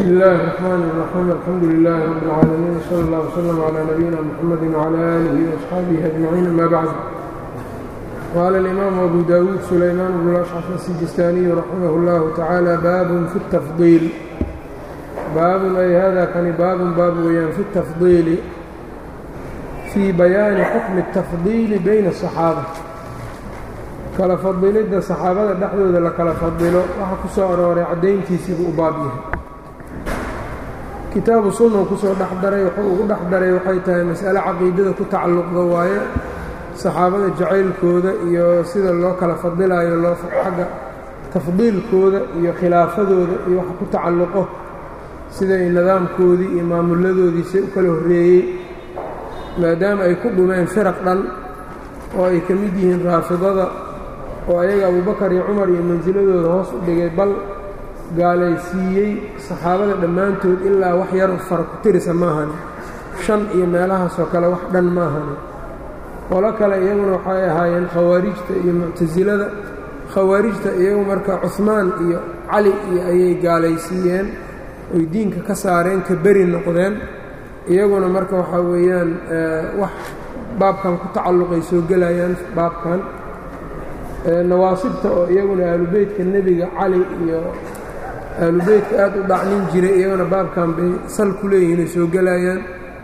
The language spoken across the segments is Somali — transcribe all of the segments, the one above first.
bsmi اllahi الرحmn الرaxيim alxamdu لlah rb اlcaalamiin slى اllah وslm عlى nabiyina mxamadi وعlى آlih وaصxaabihi أجmaciin ama bacd qaala اlimaamu abu dawuud sulaymaan bn اlأshcaf الsijistaaniyu raximah اllahu tacaala baabun fi الtafضiil baabun ay hada kani baabun baab weeyaan fi الtafضiili fii bayaani xukmi الtafضiili bayna الصaxaaba kala fadilidda saxaabada dhexdooda la kala fadilo waxaa ku soo arooray caddayntiisiibuu u baab yahay kitaabu sunna uu kusoo dhex daray wuxuu ugu dhex daray waxay tahay mas'ale caqiidada ku tacalluqda waaye saxaabada jacaylkooda iyo sida loo kala fadilayo loo xagga tafdiilkooda iyo khilaafadooda iyo waxa ku tacalluqo siday nidaamkoodii iyo maamuladoodiisa u kala horreeyey maadaama ay ku dhumeen firaq dhan oo ay ka mid yihiin raafidada oo ayaga abubakar iyo cumar iyo mansiladooda hoos u dhigay bal gaalaysiiyey saxaabada dhammaantood ilaa wax yar fara ku tirisa maahane shan iyo meelahaasoo kale wax dhan maahane qolo kale iyaguna waxay ahaayeen khawaarijta iyo muctasilada khawaarijta iyagu marka cuhmaan iyo cali iyo ayay gaalaysiiyeen oy diinka ka saareen ka beri noqdeen iyaguna marka waxaa weeyaan wax baabkan ku tacalluqay soo gelayaan baabkan nawaasibta oo iyaguna aalubeytka nebiga cali iyo aalubeytka aad u dhacnin jiray iyaguna baabkan bay sal ku leeyihiinay soo gelayaan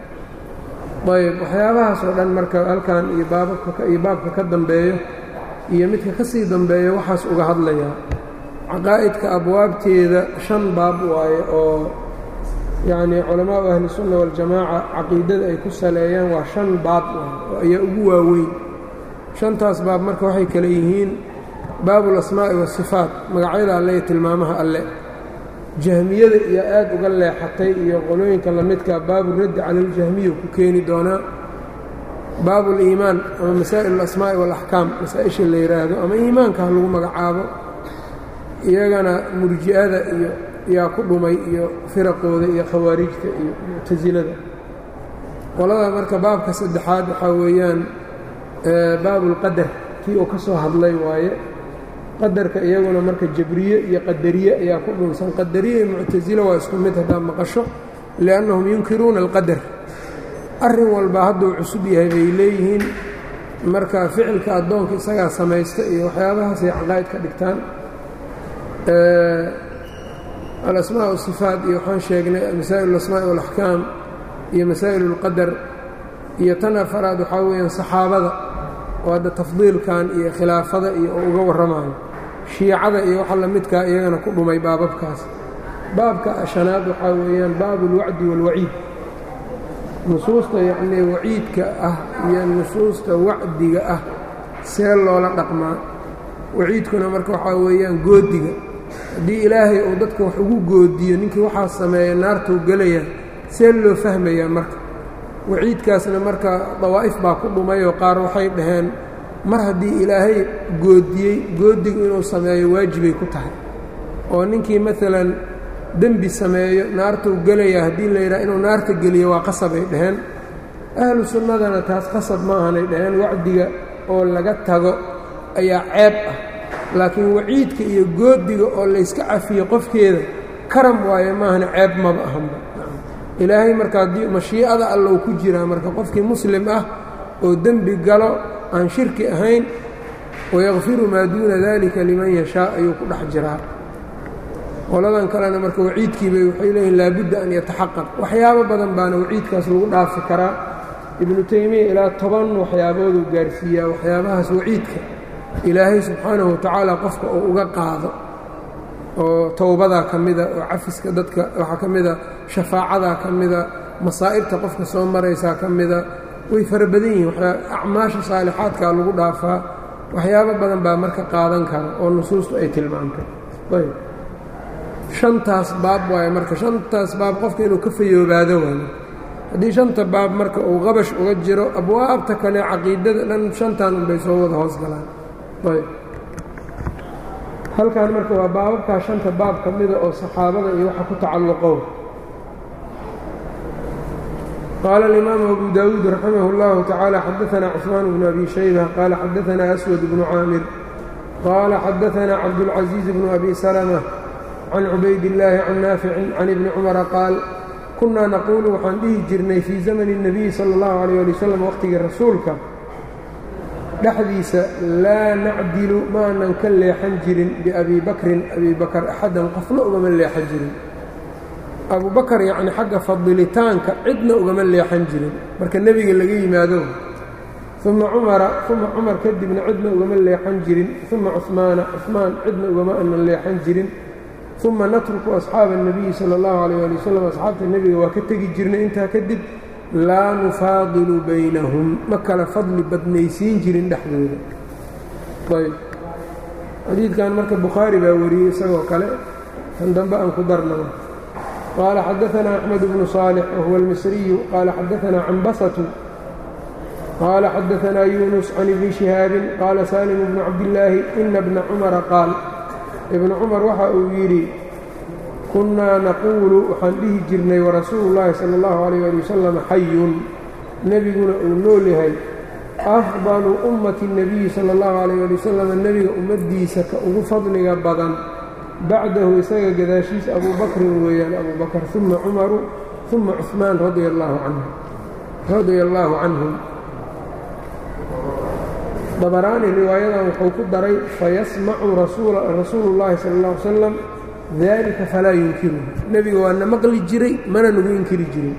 ayb waxyaabahaas oo dhan marka halkan iyo baababka iyo baabka ka dambeeyo iyo midka ka sii dambeeyo waxaas uga hadlayaa caqaa'idka abwaabteeda shan baab waaye oo yacnii culamaau ahlisunna waljamaaca caqiidada ay ku saleeyaan waa shan baab oo ayaa ugu waaweyn shantaas baab marka waxay kale yihiin baabu lasmaa'i waasifaat magacyada alle iyo tilmaamaha alle jahmiyada iyo aad uga leexatay iyo qolooyinka lamidka baabu raddi cala aljahmiya ku keeni doonaa baabu liimaan ama masaa'il alasmaa'i waalaxkaam masaa-isha la yidhaahdo ama iimaanka ha lagu magacaabo iyagana murji'ada iyo yaa ku dhumay iyo firaqooda iyo khawaarijta iyo muctasilada qolada marka baabka saddexaad waxaa weeyaan baabulqadar kii uu ka soo hadlay waaye qadarka iyaguna marka jabriye iyo qadariye ayaa ku dhunsan qadariye iyo muctasilo waa isku mid haddaad maqasho liannahum yunkiruuna alqadar arrin walba hadduu cusub yahay bay leeyihiin marka ficilka addoonka isagaa samaysta iyo waxyaabahaasay caqaa'id ka dhigtaan alasmaa wasifaat iyo waxaan sheegnay masaa'il alasmaa'i waalaxkaam iyo masaa'il اlqadar iyo tan afaraad waxaa weeyaan saxaabada oo hadda tafdiilkan iyo khilaafada iyo oo uga warramayo shiicada iyo waxa lamidkaa iyagana ku dhumay baababkaas baabka shanaad waxaa weeyaan baabu اlwacdi wاlwaciid nusuusta yacnii waciidka ah iyo nusuusta wacdiga ah see loola dhaqmaa waciidkuna marka waxaa weeyaan goodiga haddii ilaahay uu dadka wax ugu goodiyo ninkii waxaa sameeya naartuu gelaya see loo fahmayaa marka waciidkaasna marka dawaa'if baa ku dhumayoo qaar waxay dhaheen mar haddii ilaahay goodiyey goodigu inuu sameeyo waajibay ku tahay oo ninkii maalan dembi sameeyo naartuu gelaya haddii la yidhaha inuu naarta geliyo waa qasabay dhaheen ahlu sunnadana taas qasab maahanay dhaheen wacdiga oo laga tago ayaa ceeb ah laakiin waciidka iyo goodiga oo layska cafiyo qofkeeda karam waaye maahana ceeb maba ahanba ilaahay marka haddii mashiicada allow ku jiraa marka qofkii muslim ah oo dembi galo aan shirki ahayn wayakfiru maa duuna dalika liman yashaa ayuu ku dhex jiraa qoladan kalena marka waciidkiibay waxay leeyihin laabudda an yataxaqaq waxyaabo badan baana waciidkaas lagu dhaafi karaa ibnu teymiya ilaa toban waxyaabooduu gaarsiiyaa waxyaabahaas waciidka ilaahay subxaanahu watacaala qofka uu uga qaado oo towbadaa ka mida oo cafiska dadka waxaa ka mida shafaacadaa ka mida masaa'ibta qofka soo maraysaa ka mida way fara badan yihiin acmaasha saalixaadkaa lagu dhaafaa waxyaabo badan baa marka qaadan kara oo nusuustu ay tilmaamtay ayb shantaas baab waaye marka shantaas baab qofka inuu ka fayoobaado waayo haddii shanta baab marka uu qabash uga jiro abwaabta kale caqiidada dhan shantan unbay soo wada hoos galaan ayb halkan marka waa baababkaa shanta baab ka mida oo saxaabada iyo waxa ku tacalluqo qaala alimaamu abu dawuud raximah اllahu tacaala xadaanaa cusmaan bnu abi shayba qaala xadaanaa aswad bnu caamir qaala xadaanaa cabdulcaziiz bnu abi salma can cubaydillaahi can naaficin can ibni cumara qaal kunnaa naquulu waxaan dhihi jirnay fii zamani الnabiyi sala اllahu alayh ali wasalam waqhtigii rasuulka dhexdiisa laa nacdilu maanan ka leexan jirin biabi bakrin abi bakar axadan qofna ugama leexan jirin abu bakar yacni xagga fadilitaanka cidna ugama leexan jirin marka nebiga laga yimaado uma cumara uma cumar kadibna cidna ugama leexan jirin uma cuhmaana cuhmaan cidna ugama anan leexan jirin uma natruku asxaaba الnabiyi salى اllahu alayh ali wasalam asxaabta nebiga waa ka tegi jirnay intaa kadib laa nufaadilu baynahum ma kala fadli badnaysiin jirin dhexdooda ayb xadiidkan marka bukhaari baa wariyey isagoo kale kan dambe aan ku darnaa qaala xadaanaa axmed bnu صaalix wahuwa almisriyu qaala xadaanaa cambasatu qaala xadaanaa yunus can ibni shihaabin qaala saalimu bnu cabdillaahi ina bna cumara qaal ibnu cumar waxa uu yidhi kunnaa naquulu waxaan dhihi jirnay warasuulu llaahi sala allahu alayh ali wasalam xayun nebiguna uu nool yahay afdalu ummati nebiyi sala allahu alayh ali wasalam nebiga ummaddiisa ka ugu fadliga badan bacdahu isaga gadaashiisa abuu bakrin weeyaan abuu bakar uma cumaru uma cuhmaan radia allaahu canhu radia allaahu canhum dabaraani riwaayadan wuxuu ku daray fayasmacu rasuulu llaahi sala alla ly salam dalika falaa yunkiruhu nebiga waa na maqli jiray mana nagu inkiri jirin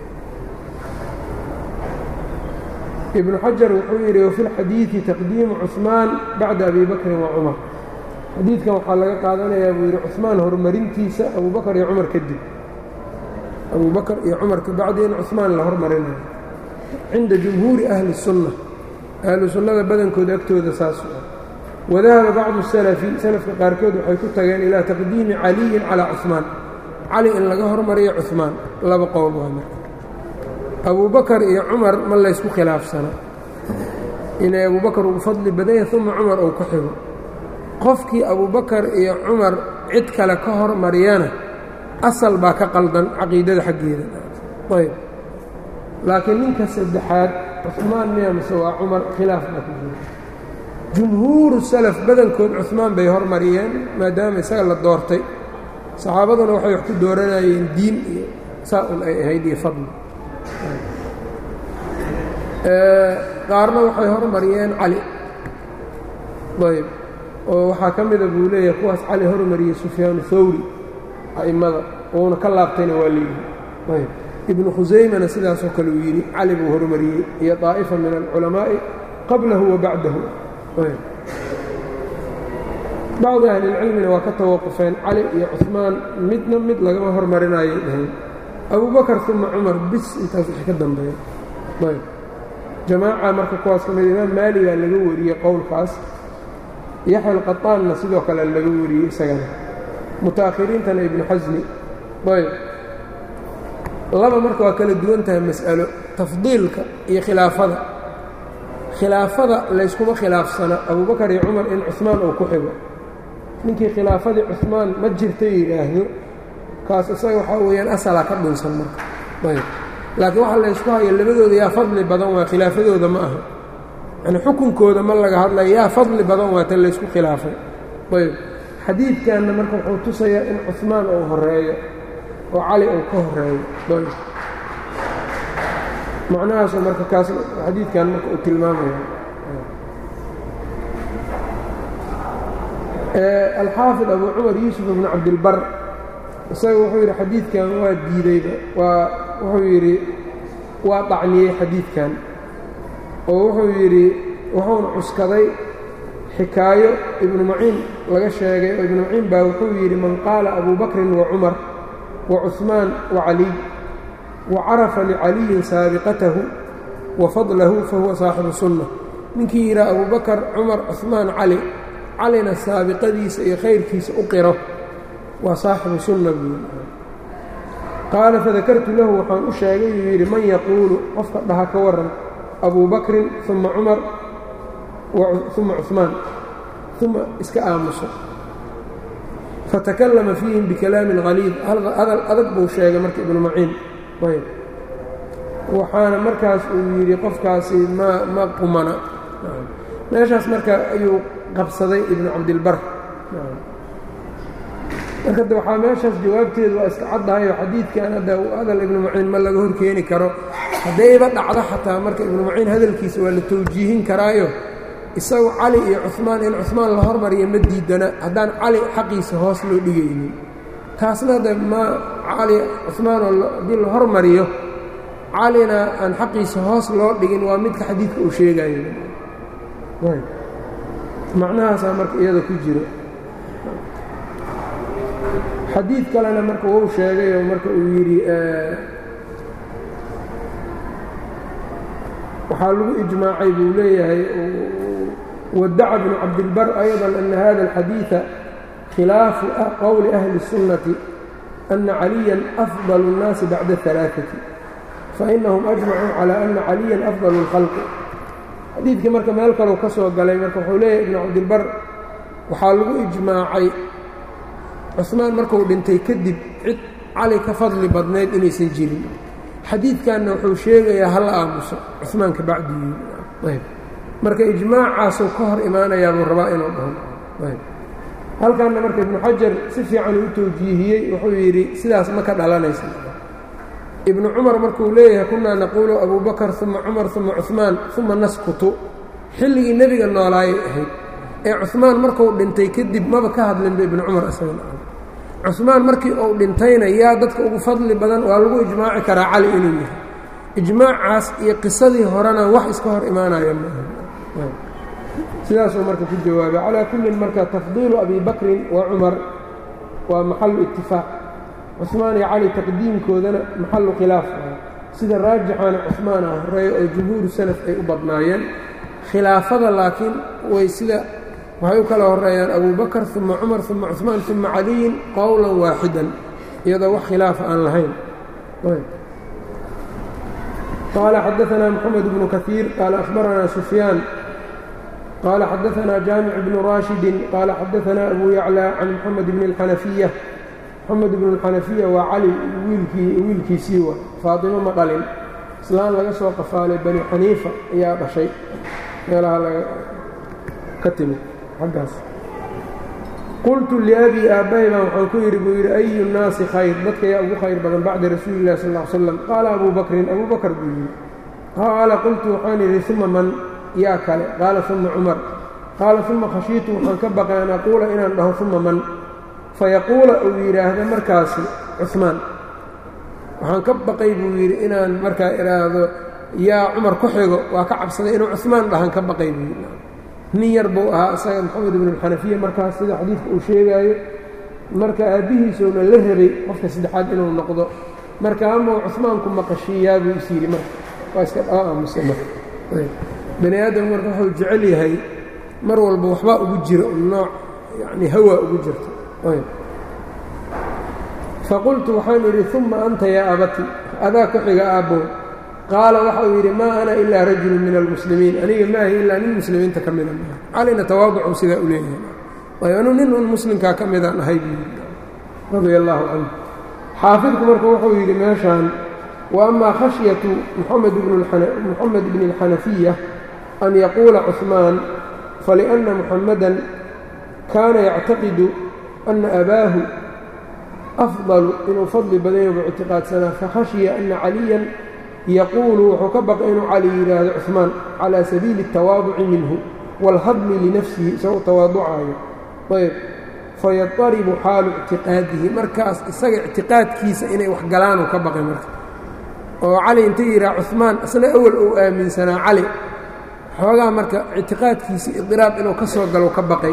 ibnu xajar wuxuu yidhi wafi lxadiidi taqdiimu cuhmaan bacda abi bakrin wa cumar xadiidkan waxaa laga qaadanayaa buu yidhi cuhmaan horumarintiisa abuu bakar iyo cumar kadib abuu bakar iyo cumar kabacdi in cuhmaan la hormarinayo cinda jumhuuri ahli الsunna ahlu sunnada badankooda agtooda saasu ah wadahaba bacdu salafi salafka qaarkood waxay ku tageen ilaa taqdiimi caliyin calaa cuhmaan cali in laga hormariyo cuhmaan laba qowl waa marka abuu bakar iyo cumar ma laysku khilaafsana inay abuu bakar ugu fadli badan yahay uma cumar uu ku xigo qofkii abubakar iyo cumar cid kale ka hormariyana asal baa ka qaldan caqiidada xaggeeda ayb laakiin ninka saddexaad cuhmaan miya mise waa cumar khilaaf baa ku jira jumhuuru salaf badankood cuhmaan bay hormariyeen maadaama isaga la doortay saxaabaduna waxay wax ku dooranayeen diin iyo saa un ay ahayd iyo fadli qaarna waxay hormariyeen cali ayb oo waxaa ka mida buu leeyahay kuwaas cali hormariyey sufyaanu hawri a'immada uuna ka laabtayna waa leeyihi ayb ibnu khusaymana sidaasoo kale uu yidhi cali buu hormariyey iyo daa'ifa min alculamaa'i qablahu wa bacdahu bacdi ahlilcilmina waa ka tawaqufeen cali iyo cuhmaan midna mid lagama hormarinayay dhahayn abubakar uma cumar bis intaas wixii ka dambeeya ayb jamaaca marka kuwaas ka mid imaam maaligaa laga wariyey qowlkaas yaxya alqataanna sidoo kale laga wariyey isagana muta'akhiriintana ibnu xasmi ayb laba marka waa kala duwan tahay mas'alo tafdiilka iyo khilaafada khilaafada layskuma khilaafsana abubakar iyo cumar in cuhmaan uu ku xigo ninkii khilaafadii cuhmaan ma jirta yidhaahdo kaas isaga waxaa weeyaan asalaa ka dhunsan marka ayb laakiin waxaa laysku hayo labadooda yaa fadli badan waa khilaafadooda ma aha yani xukunkooda ma laga hadlaya yaa fadli badan waa tan laysku khilaafay ayb xadiidkanna marka wuxuu tusayaa in cuhmaan uu horeeyo oo cali uu ka horeeyo ayb macnahaasu marka kaas xadiidkan marka uu tilmaamaya alxaafid abu cumar yuusuf ibnu cabdilbar isaga wuxuu yidhi xadiidkan waa diideyba waa wuxuu yidhi waa dacniyey xadiidkan oo wuxuu yidhi wuxuuna cuskaday xikaayo ibnu maciin laga sheegay oo ibnu maciin baa wuxuu yidhi man qaala abu bakrin wa cumar wa cuثmaan wa caliy wa carafa licaliyin saabiqatahu wa fadlahu fahuwa saaxibu sunna ninkii yidhaha abubakar cumar cuثmaan cali calina saabiqadiisa iyo khayrkiisa u qiro waa saaxibu sunna buu qaala fadakartu lahu waxaan u sheegay uu yidhi man yaquulu qofka dhaha ka waran abu bakrin uma cumar uma cuثmaan uma iska aamuso fatakallama fiihim bikalaamin haliid hadal adag buu sheegay marka ibnu maciin ayb waxaana markaas uu yidhi qofkaasi ma ma qumana meeshaas marka ayuu qabsaday ibnu cabdilbar marka de waxaa meeshaas jawaabteedu waa iska caddahayo xadiidkan hadda hadal ibnu maciin ma laga hor keeni karo haddayba dhacdo xataa marka ibnu maciin hadalkiisa waa la tawjiihin karaayo isagu cali iyo cumaan in cumaan la hormariyo ma diidana haddaan cali xaqiisa hoos loo dhigaynin taasna de ma cali cumaanoo haddii la hormariyo calina aan xaqiisa hoos loo dhigin waa midka xadiidka uu sheegayo macnahaasaa marka iyada ku jiro xadiid kalena marka wuu sheegayoo marka uu yidhi waxaa lagu ijmaacay buu leeyahay wadaca bnu cabdilbar ayضa ana hada اlxadiiثa khilaafu qowli ahli الsunnati ana caliya afضل الnaasi bacda الثalaaثati fainahum ajmacuu calى ana caliya afضل اlkhalqi xadiidkii marka meel kaleu ka soo galay marka wuxuu leeyahay ibnu cabdilbar waxaa lagu ijmaacay cusmaan markuu dhintay kadib cid cali ka fadli badnayd inaysan jirin xadiidkanna wuxuu sheegayaa hala aamuso cumaan ka bacdigii ayb marka ijmaacaasuu ka hor imaanayaa buu rabaa inuu dhaho ayb halkanna marka ibnu xajar si fiican uu u tawjiihiyey wuxuu yidhi sidaas ma ka dhalanaysa ibnu cumar markuu leeyahay kunaa naquulu abuu bakar uma cumar uma cumaan uma naskutu xilligii nebiga noolaayay ahayd ee cumaan markuu dhintay kadib maba ka hadlinba ibnu cumar isaga cumaan markii uu dhintayna yaa dadka ugu fadli badan waa lagu ijmaaci karaa cali inuu yahay ijmaacaas iyo qisadii horena wax iska hor imaanaya maaha sidaasuu marka ku jawaabay calaa kullin marka tafdiilu abi bakrin wa cumar waa maxalu itifaaq cumaan iyo cali taqdiimkoodana maxalu khilaaf sida raajixaana cumaan ah horeeyo oo jumhuuru salaf ay u badnaayeen khilaafada laakiin way sida waxay u kala horeeyaan abu bakr uma cumar uma cuثmaan uma caliyin qowla waaxidan iyadoo wax khilaafa aan lahayn qaala xadaثna mxamed bnu kaثiir qaala akhbarana sufyaan qaala xadaثna jaamic bnu rashidi qaala xadaثna abu yaclى can mxamed bn اxanafiya mxamed bn اxanafiya waa cali wiilkiisii wa faaطimo ma dhalin islaan laga soo qafaalay bani xaniifa ayaa dhashay meelaha laga ka timid qultu liabii aabbahay baan waxaan ku yidhi buu yidhi ayu nnaasi khayr dadka yaa ugu khayr badan bacda rasuuli illahi sal ll ly slam qaala abuu bakrin abuu bakr buu yidhi qaala qultu waxaan idhi uma man yaa kale qaala uma cumar qaala uma khashiitu waxaan ka baqay an aquula inaan dhaho uma man fayaquula uu yidhaahdo markaasi cumaan waxaan ka baqay buu yidhi inaan markaa idhaahdo yaa cumar ku xigo waa ka cabsaday inuu cumaan dhahan ka baqay buu yidhi nin yar buu ahaa isaga moxamed ibnu alxanafiya markaas sida xadiidka uu sheegaayo marka aabbihiisuuna la rabay qofka saddexaad inuu noqdo marka ama cumaanku maqashiiyaa buu is yidhi marka waa iska dhala aamusa marka bani aadam marka wuxuu jecel yahay mar walba waxbaa ugu jira nooc yani hawaa ugu jirta faqultu waxaan idhi uma anta yaa abati adaa ku xiga aabbow qaala waxa uu yidhi maa ana ilaa rajulu min almuslimiin aniga maahi ilaa nin muslimiinta ka mida maaha calina tawaaducu sidaa u leeyahay waayo anuu nin un muslimkaa ka midaan ahay buu yidhi radia allaahu canhu xaafidku marka wuxuu yidhi meeshaan wa amaa khashyatu muxamed bni اlxanafiya an yaquula cuثmaan faliأnna muxamadan kaana yactaqidu ana abaahu afdalu inuu fadli badanya buu ictiqaadsanaa fakhashya ana caliyan yaquulu wuxuu ka baqay inuu cali yidhaahdo cuثmaan calى sabiili الtawaaduci minhu wاlhadmi linafsihi isagoo tawaaducaayo ayb fayadaribu xaalu ictiqaadihi markaas isaga ictiqaadkiisa inay wax galaanuu ka baqay marka oo cali inta yidhaha cuثmaan isna awal uu aaminsanaa cali xoogaa marka ictiqaadkiisa idiraab inuu ka soo galo ka baqay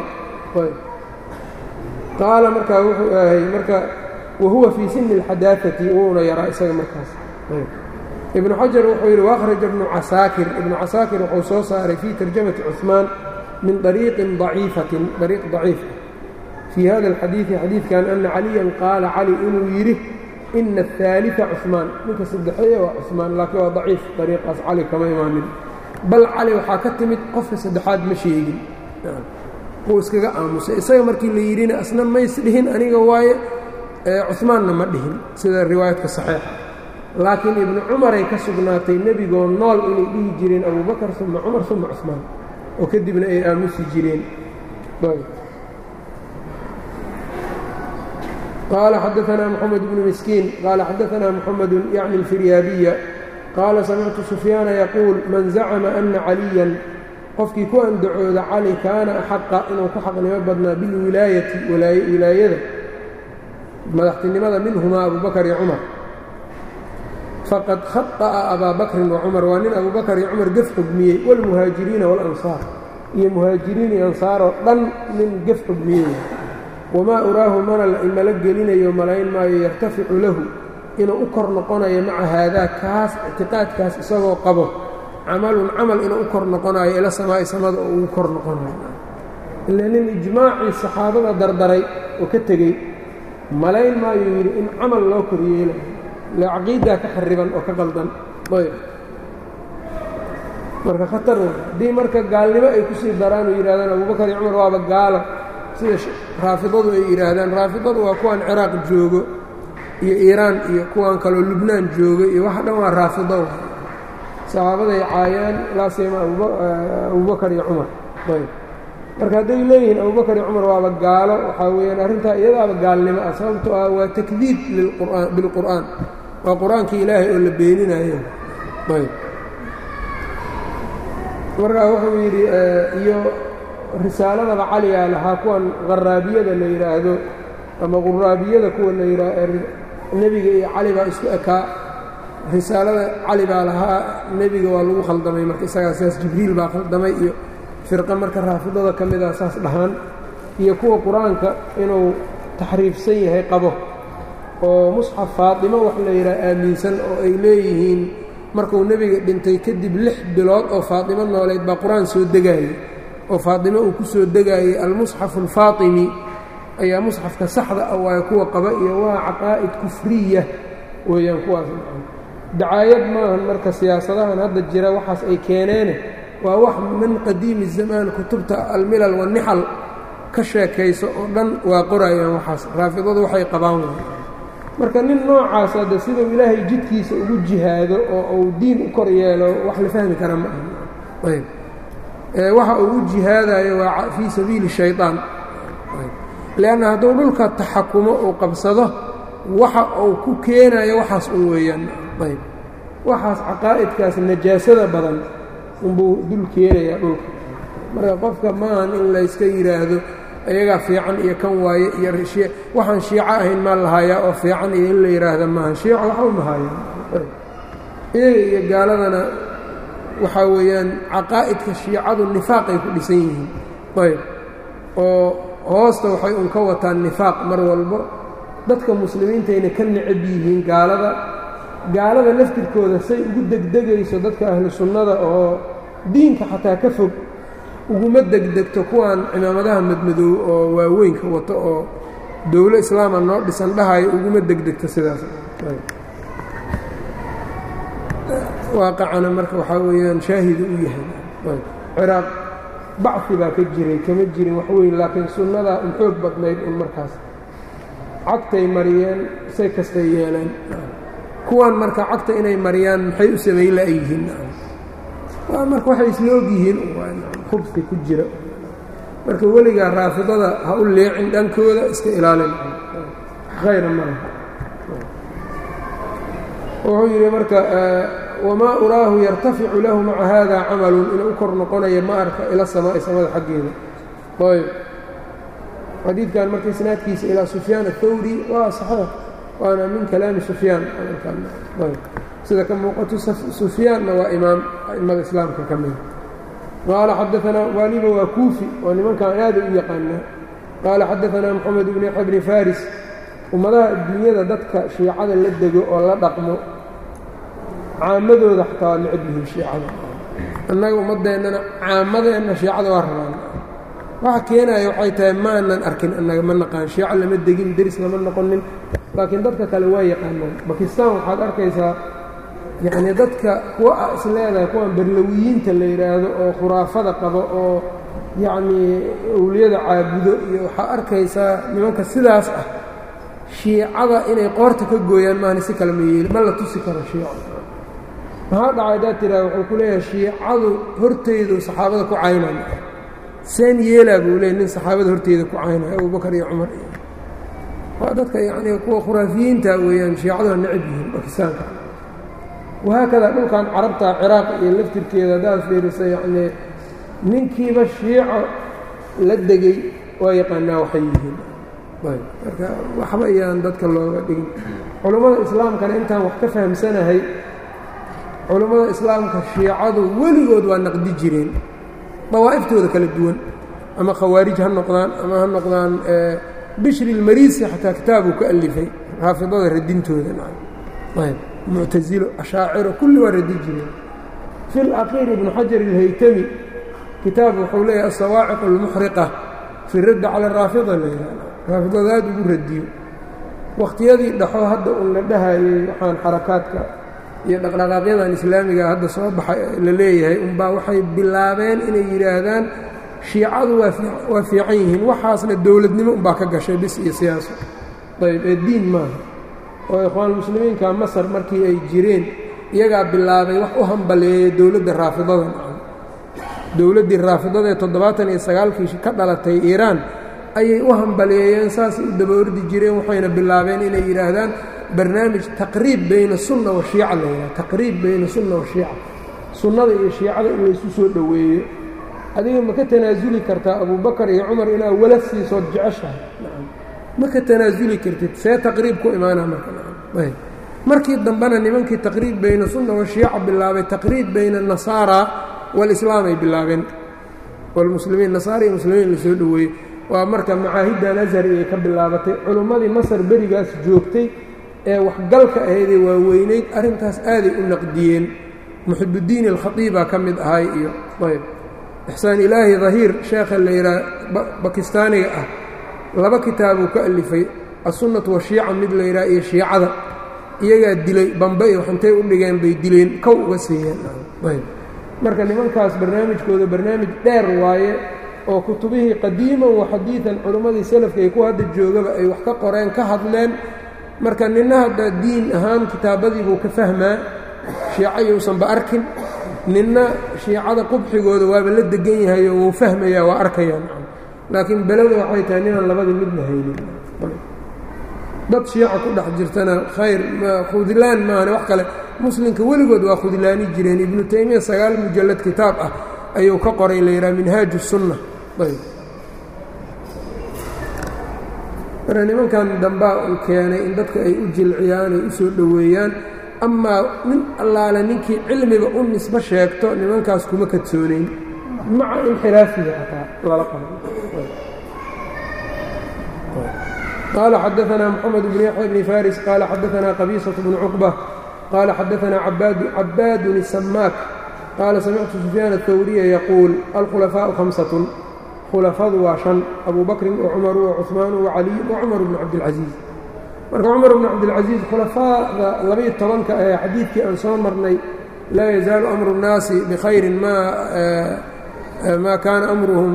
qaala markaa wuxuu ahay marka wahuwa fii sini اlxadaaثati wuuna yaraa isaga markaas ibnu xajar wuxuu yidhi waأkhraja ibnu casaakir ibnu casaakir wuxuu soo saaray fii tarjamati cuثmaan min طariiqin ضaciifatin dariiq ضaciif fii hada اlxadiiثi xadiidkan ana caliyan qaala cali inuu yidhi ina الثaaliثa cuثmaan ninka saddexeeye waa cuثmaan laakiin waa daciif dariiqaas cali kama imaanin bal cali waxaa ka timid qofka saddexaad ma sheegin wuu iskaga aamusay isaga markii la yidhina asna mays dhihin aniga waaye cuثmaanna ma dhihin sida riwaayadka saxiixa laakiin ibnu cumaray ka sugnaatay nebigoo nool inay dhihi jireen abubakar uma cumar uma cuثmaan oo kadibna ay aamusi jireen qaala xadaanaa moxamed bnu miskiin qaala xadaanaa moxamedu yacni alfiryaabiya qaala samictu sufyaana yaquul man zacama ana caliyan qofkii ku andacooda cali kaana axaqa inuu ku xaqnimo badnaa bilwilaayati wilaayada madaxtinimada minhumaa abubakar iyo cumar faqad khaطa'a abaa bakrin wa cumar waa nin abubakar iyo cumar gef xugmiyey wاlmuhaajiriina wاlansaar iyo muhaajiriin iyo ansaaroo dhan nin gef xugmiyey wamaa uraahu mana imala gelinayo malayn maayo yartaficu lahu inuu u kor noqonayo maca haadaa kaas ictiqaadkaas isagoo qabo camalun camal inuu u kor noqonayo ila samaa'i samada oo ugu kor noqonayo ila nin ijmaacii saxaabada dardaray oo ka tegey malayn maayuu yidhi in camal loo koryeelayo ile caqiidaa ka xariban oo ka qaldan ayb marka khatar w haddii marka gaalnimo ay kusii daraan oo yidhahdaan abubakar iyo cumar waaba gaalo sida raafidadu ay yidhaahdaan raafidadu waa kuwan ciraaq joogo iyo iiraan iyo kuwan kaloo lubnaan joogo iyo waxa dhan waa raafido saxaabaday caayaan laa siima abubakar iyo cumar ayb marka hadday leeyihiin abubakar iyo cumar waaba gaalo waxaa weeyaan arrintaa iyadaaba gaalnimo ah sababto ah waa takdiib liqur'aan bilqur'aan waa qur-aankii ilaahay oo la beeninayo ayb markaa wuxuu yidhi iyo risaaladaba caligaa lahaa kuwan qaraabiyada la yidhaahdo ama quraabiyada kuwa la yidhaah nebiga iyo cali baa isku ekaa risaalada cali baa lahaa nebiga waa lagu khaldamay marka isagaa sidaas jibriil baa khaldamay iyo firqa marka raafidada ka mid ah saas dhahaan iyo kuwa qur-aanka inuu taxriifsan yahay qabo oo musxaf faatimo wax la yidhaha aaminsan oo ay leeyihiin markuu nebiga dhintay kadib lix bilood oo faatimo nooleyd baa qur-aan soo degaayey oo faatimo uu ku soo degaayey almusxafu alfaatimi ayaa musxafka saxda ah waayo kuwa qaba iyo waa caqaa'id kufriya weeyaan kuwaas dacaayad maahan marka siyaasadahan hadda jira waxaas ay keeneene waa wax min qadiimi zamaan kutubta almilal wanixal ka sheekayso oo dhan waa qorayaan waxaas raafidadu waxay qabaan marka nin noocaas hadde siduu ilaahay jidkiisa ugu jihaado oo uu diin u kor yeelo wax la fahmi kara ma aha ayb waxa uu u jihaadayo waa fii sabiili shayطaan leanna hadduu dhulka taxakumo uu qabsado waxa uu ku keenayo waxaas un weeyaan ayb waxaas caqaa'idkaas najaasada badan unbuu dul keenayaa dhulka marka qofka maahan in layska yidhaahdo iyagaa fiican iyo kan waaye iyo waxaan shiico ahayn maa lahayaa oo fiican iyo in la yidhaahda maahan shiico waxba mahaayaan iyaga iyo gaaladana waxaa weeyaan caqaa'idka shiicadu nifaaqay ku dhisan yihiin ayb oo hoosta waxay un ka wataan nifaaq mar walbo dadka muslimiintayna ka necab yihiin gaalada gaalada laftirkooda say ugu degdegayso dadka ahlu sunnada oo diinka xataa ka fog uguma degdegto kuwan cimaamadaha madmadoow oo waaweynka wato oo dowlo islaama noo dhisan dhahayo uguma degdegto sidaas waaqacana marka waxaa weeyaan shaahidu u yahay ciraaq bacfi baa ka jiray kama jirin wax weyn laakiin sunnadaa un xoog badnayd un markaas cagtay mariyeen say kastay yeeleen kuwan marka cagta inay mariyaan maxay u samayn la'yihiin waa marka waxay isla ogyihiin khubsi ku jira marka weligaa raafidada ha u leecin dhankooda iska ilaalin khayra malaha wuxuu yidhi marka wamaa uraahu yartaficu lahu maca haada camalun inuu u kor noqonayo ma arka ila samaa'i samada xaggeeda ayb xadiidkan marka isnaadkiisa ilaa sufyaan athawri waa saxiix waana min kalaami sufyaan sida ka muuqato sufyaanna waa imaam a'immada islaamka ka mida qaala xadaanaa waaliba waa kuufi oo nimankan aada u yaqaanaa qaala xadaanaa moxamed bn yaxya bni faris ummadaha adduunyada dadka shiicada la dego oo la dhaqmo caamadooda xataa waa necab yihiin shiicada annaga ummaddeennana caamadeenna shiicada waa rabaan waxa keenaya waxay tahay maanan arkin annaga ma naqaan shiico lama degin deris lama noqonin laakiin dadka kale waa yaqaanaan bakistan waxaad arkaysaa yacnii dadka kuwa a is leedahay kuwan barlowiyiinta la yidhaahdo oo khuraafada qabo oo yacnii owliyada caabudo iyo waxaa arkaysaa nimanka sidaas ah shiicada inay qoorta ka gooyaan maahani si kale ma yeeli ma la tusi karo shiico maxaa dhacay haddaad tiraa wuxuu ku leeyahay shiicadu hortaydu saxaabada ku caynay seen yeelaa buu leeyay nin saxaabada horteeda ku caynaya abubakar iyo cumar iyo waa dadka yacnii kuwa khuraafiyiinta weeyaan shiicadu ha necab yihiin bakistaanka wahaakada dhulkan carabta ciraaq iyo laftirkeeda haddaad fiirisa yacnii ninkiiba shiico la degay waa yaqaanaa waxay yihiin ayb marka waxba ayaan dadka looga dhigin culummada islaamkana intaan wax ka fahamsanahay culummada islaamka shiicadu weligood waa naqdi jireen dawaa'iftooda kala duwan ama khawaarij ha noqdaan ama ha noqdaan bishri ilmariisi xataa kitaabuu ka alifay raafidada radintooda ayb muctasilo ashaaciro kulli waa radi jireen fi laqiir ibnu xajar ilhaytami kitaab wuxuu leeyahay asawaaciq almuxriqa fi raddi cala raafida layihah raafidada aad ugu radiyo wakhtiyadii dhaxo hadda un la dhahayey waxaan xarakaadka iyo dhaqdhaqaaqyadan islaamiga hadda soo baxay la leeyahay unbaa waxay bilaabeen inay yidhaahdaan shiicadu waa fiican yihiin waxaasna dowladnimo unbaa ka gashay bis iyo siyaaso ayb ee diin maaha oo ikhwaanulmuslimiinka masar markii ay jireen iyagaa bilaabay wax u hambaleeyey dowladda raafidada dowladdii raafidada ee toddobaatan iyo sagaalkii ka dhalatay iiraan ayay u hambaleeyeen saasay u daba ordi jireen waxayna bilaabeen inay yidhaahdaan barnaamij taqriib bayna sunna wa shiica la yidhaha taqriib bayna sunna wa shiica sunnada iyo shiicada in laysu soo dhoweeyo adiga ma ka tanaasuli kartaa abubakar iyo cumar inaad wala siisood jeceshahay ma ka tanaasuli kartid see taqriib ku imaana marka markii dambena nimankii taqriib bayna sunna wa shiica bilaabay taqriib bayna nasaara walislaam ay bilaabeen walmuslimiin nasaara iyo muslimiin la soo dhoweeyey waa marka macaahiddan ashari ay ka bilaabatay culummadii masar berigaas joogtay ee waxgalka ahaydee waaweynayd arrintaas aaday u naqdiyeen muxibuddiin alkhatiibaa ka mid ahay iyo ayb ixsaan ilaahi dahiir sheekha la yidhaha bakistaaniga ah laba kitaabuu ka alifay assunnatu washiica mid la yidhaha iyo shiicada iyagaa dilay bambe iyo waxintay u dhigeen bay dileen kow uga siiyeen ayb marka nimankaas barnaamijkooda barnaamij dheer waaye oo kutubihii qadiiman wa xadiidan culimmadii salafka iyo kuwa hadda joogaba ay wax ka qoreen ka hadleen marka nina hadda diin ahaan kitaabadiibuu ka fahmaa shiico yousanba arkin ninna shiicada qubxigooda waaba la degan yahay oo wuu fahmayaa waa arkayaa laakiin beleda waxay tahay ninaan labadii midna haynin dad shiica ku dhex jirtana khayr khudlaan maahane wax kale muslimka weligood waa khudlaani jireen ibnu taymiya sagaal mujallad kitaab ah ayuu ka qoray la yidhaha minhaaju sunna marka nimankan dambaa uu keenay in dadka ay u jilciyaan ay u soo dhoweeyaan amaa nin allaale ninkii cilmiga u nisbo sheegto nimankaas kuma kadsoonayn maca inxiraafiga xataa lala qabo qال xdثna mحمد بن يحيى بن فاriس qال xdثna qبيصة بن cقبة qال xdثna عباad السmاك qال سمعت سفyان الثورية يقول الkhلفاء خمسة khلفadu waa شaن أbو بكri وcمر وcثمان وعلي وcمر بن cabدالعaزيز marka cمر بن cabdالعaزيز khulafاada labaiyo tobanka ee xadiidkii aan soo marnay laa يزaaل أمر الناasi بkhayri ma kana أmrهm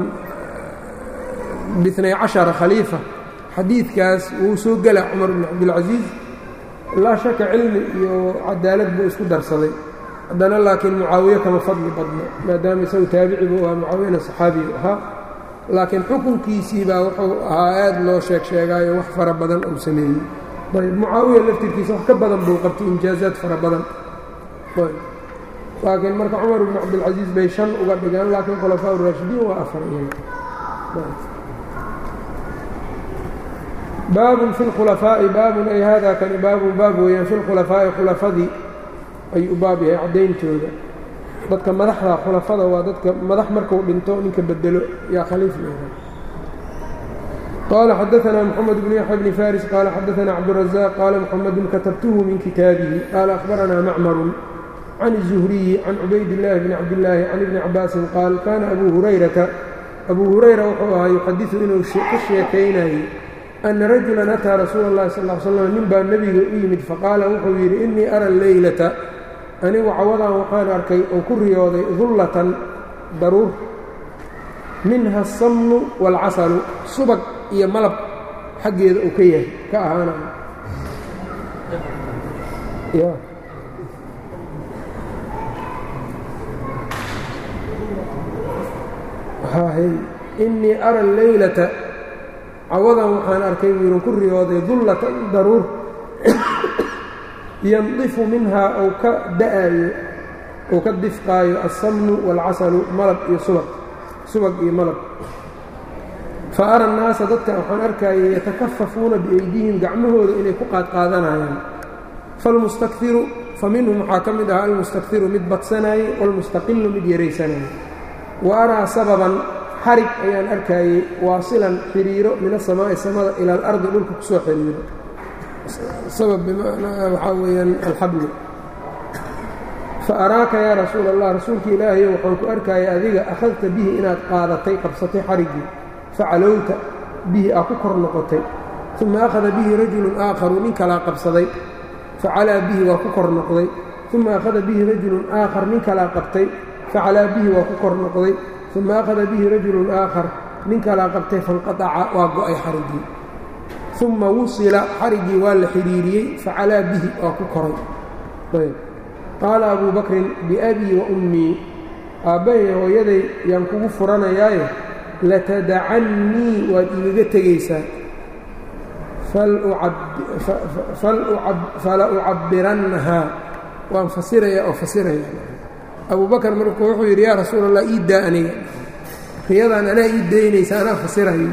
باثني caشhaرa khليiفة xadiidkaas wuu soo gela cumar bn cabdilcasiis laa shaka cilmi iyo cadaalad buu isku darsaday haddana laakiin mucaawiye kama fadli badno maadaama isagu taabicibu ahaa mucaawiyana saxaabigu ahaa laakiin xukunkiisii baa wuxuu ahaa aad loo sheeg sheegaayo wax fara badan uu sameeyey ayb mucaawiya laftirkiisa wax ka badan buu qabtay injaazaad fara badan ayb laakiin marka cumar bn cabdilcasiis bay shan uga dhigaan laakiin khulafaa uraashidiin waa afar iyaga baabun fi اlkhulafaa'i baabun ay hada kani baabun baab weeyaan fi lkhulafaa'i khulafadii ayuu u baab yahay caddayntooda dadka madaxda khulafada waa dadka madax marku dhinto ninka bedelo yaa khaliif leedahay qaala xadaثna mxamed bn yaxya bni faris qaala xadaثna cabdالraزاq qaala mxamedun katabtuhu min kitaabihi qaala akhbarana macmaru can الzuhriyi can cubayd اllahi bni cabdillaahi can ibni cabaasin qaal kana abu hurayrata abu hurayra wuxuu ahaa yuxadiثu inuu ka sheekaynayey ana rajulan ataa rasuula اllahi sal ll slam nin baa nebiga u yimid faqaala wuxuu yidhi innii ara leylata anigu cawadan waxaan arkay oo ku riyooday dullatan daruur minha asamnu waalcasalu subag iyo malab xaggeeda uu ka yahay ka ahaanayo innii ara leylata cawadan waxaan arkay wiiran ku riyooday dullatan daruur yandifu minhaa ou ka da'aayo ou ka difqaayo alsamnu waalcasalu malab iyo subag subag iyo malab fa ara annaasa dadka waxaan arkayay yatakafafuuna biaydihim gacmahooda inay ku qaadqaadanayaan falmustakiru fa minhum waxaa ka mid ahaa almustakiru mid badsanaayey waalmustaqilu mid yaraysanayay wa araa sababan xarig ayaan arkayey waasilan xiriiro min asamaa'i samada ila alardi dhulka ku soo xiriiro sabab bimacnaa waxaa weeyaan alxablu fa araaka yaa rasuula allah rasuulka ilaahayo waxaan ku arkayay adiga akhadta bihi inaad qaadatay qabsatay xariggii facalowta bihi aa ku kor noqotay uma akhada bihi rajulun aakharu nin kalaa qabsaday facalaa bihi waa ku kor noqday uma akhada bihi rajulun aakhar nin kalaa qabtay facalaa bihi waa ku kor noqday uma akhada bihi rajulun aakhar nin kalaa qabtay fanqataca waa go'ay xariggii uma wusila xariggii waa la xidhiiriyey facalaa bihi waa ku koray qaala abuu bakrin biabii wa ummii aabbahay hooyaday yaan kugu furanayaaye latadacannii waad igaga tegaysaa fala ucabbirannahaa waan fasirayaa oo fasiraya abuu bakar markuu wuxuu yidhi yaa rasuul allah ii daa aniga riyadaan anaa ii daynaysa anaa fasirayo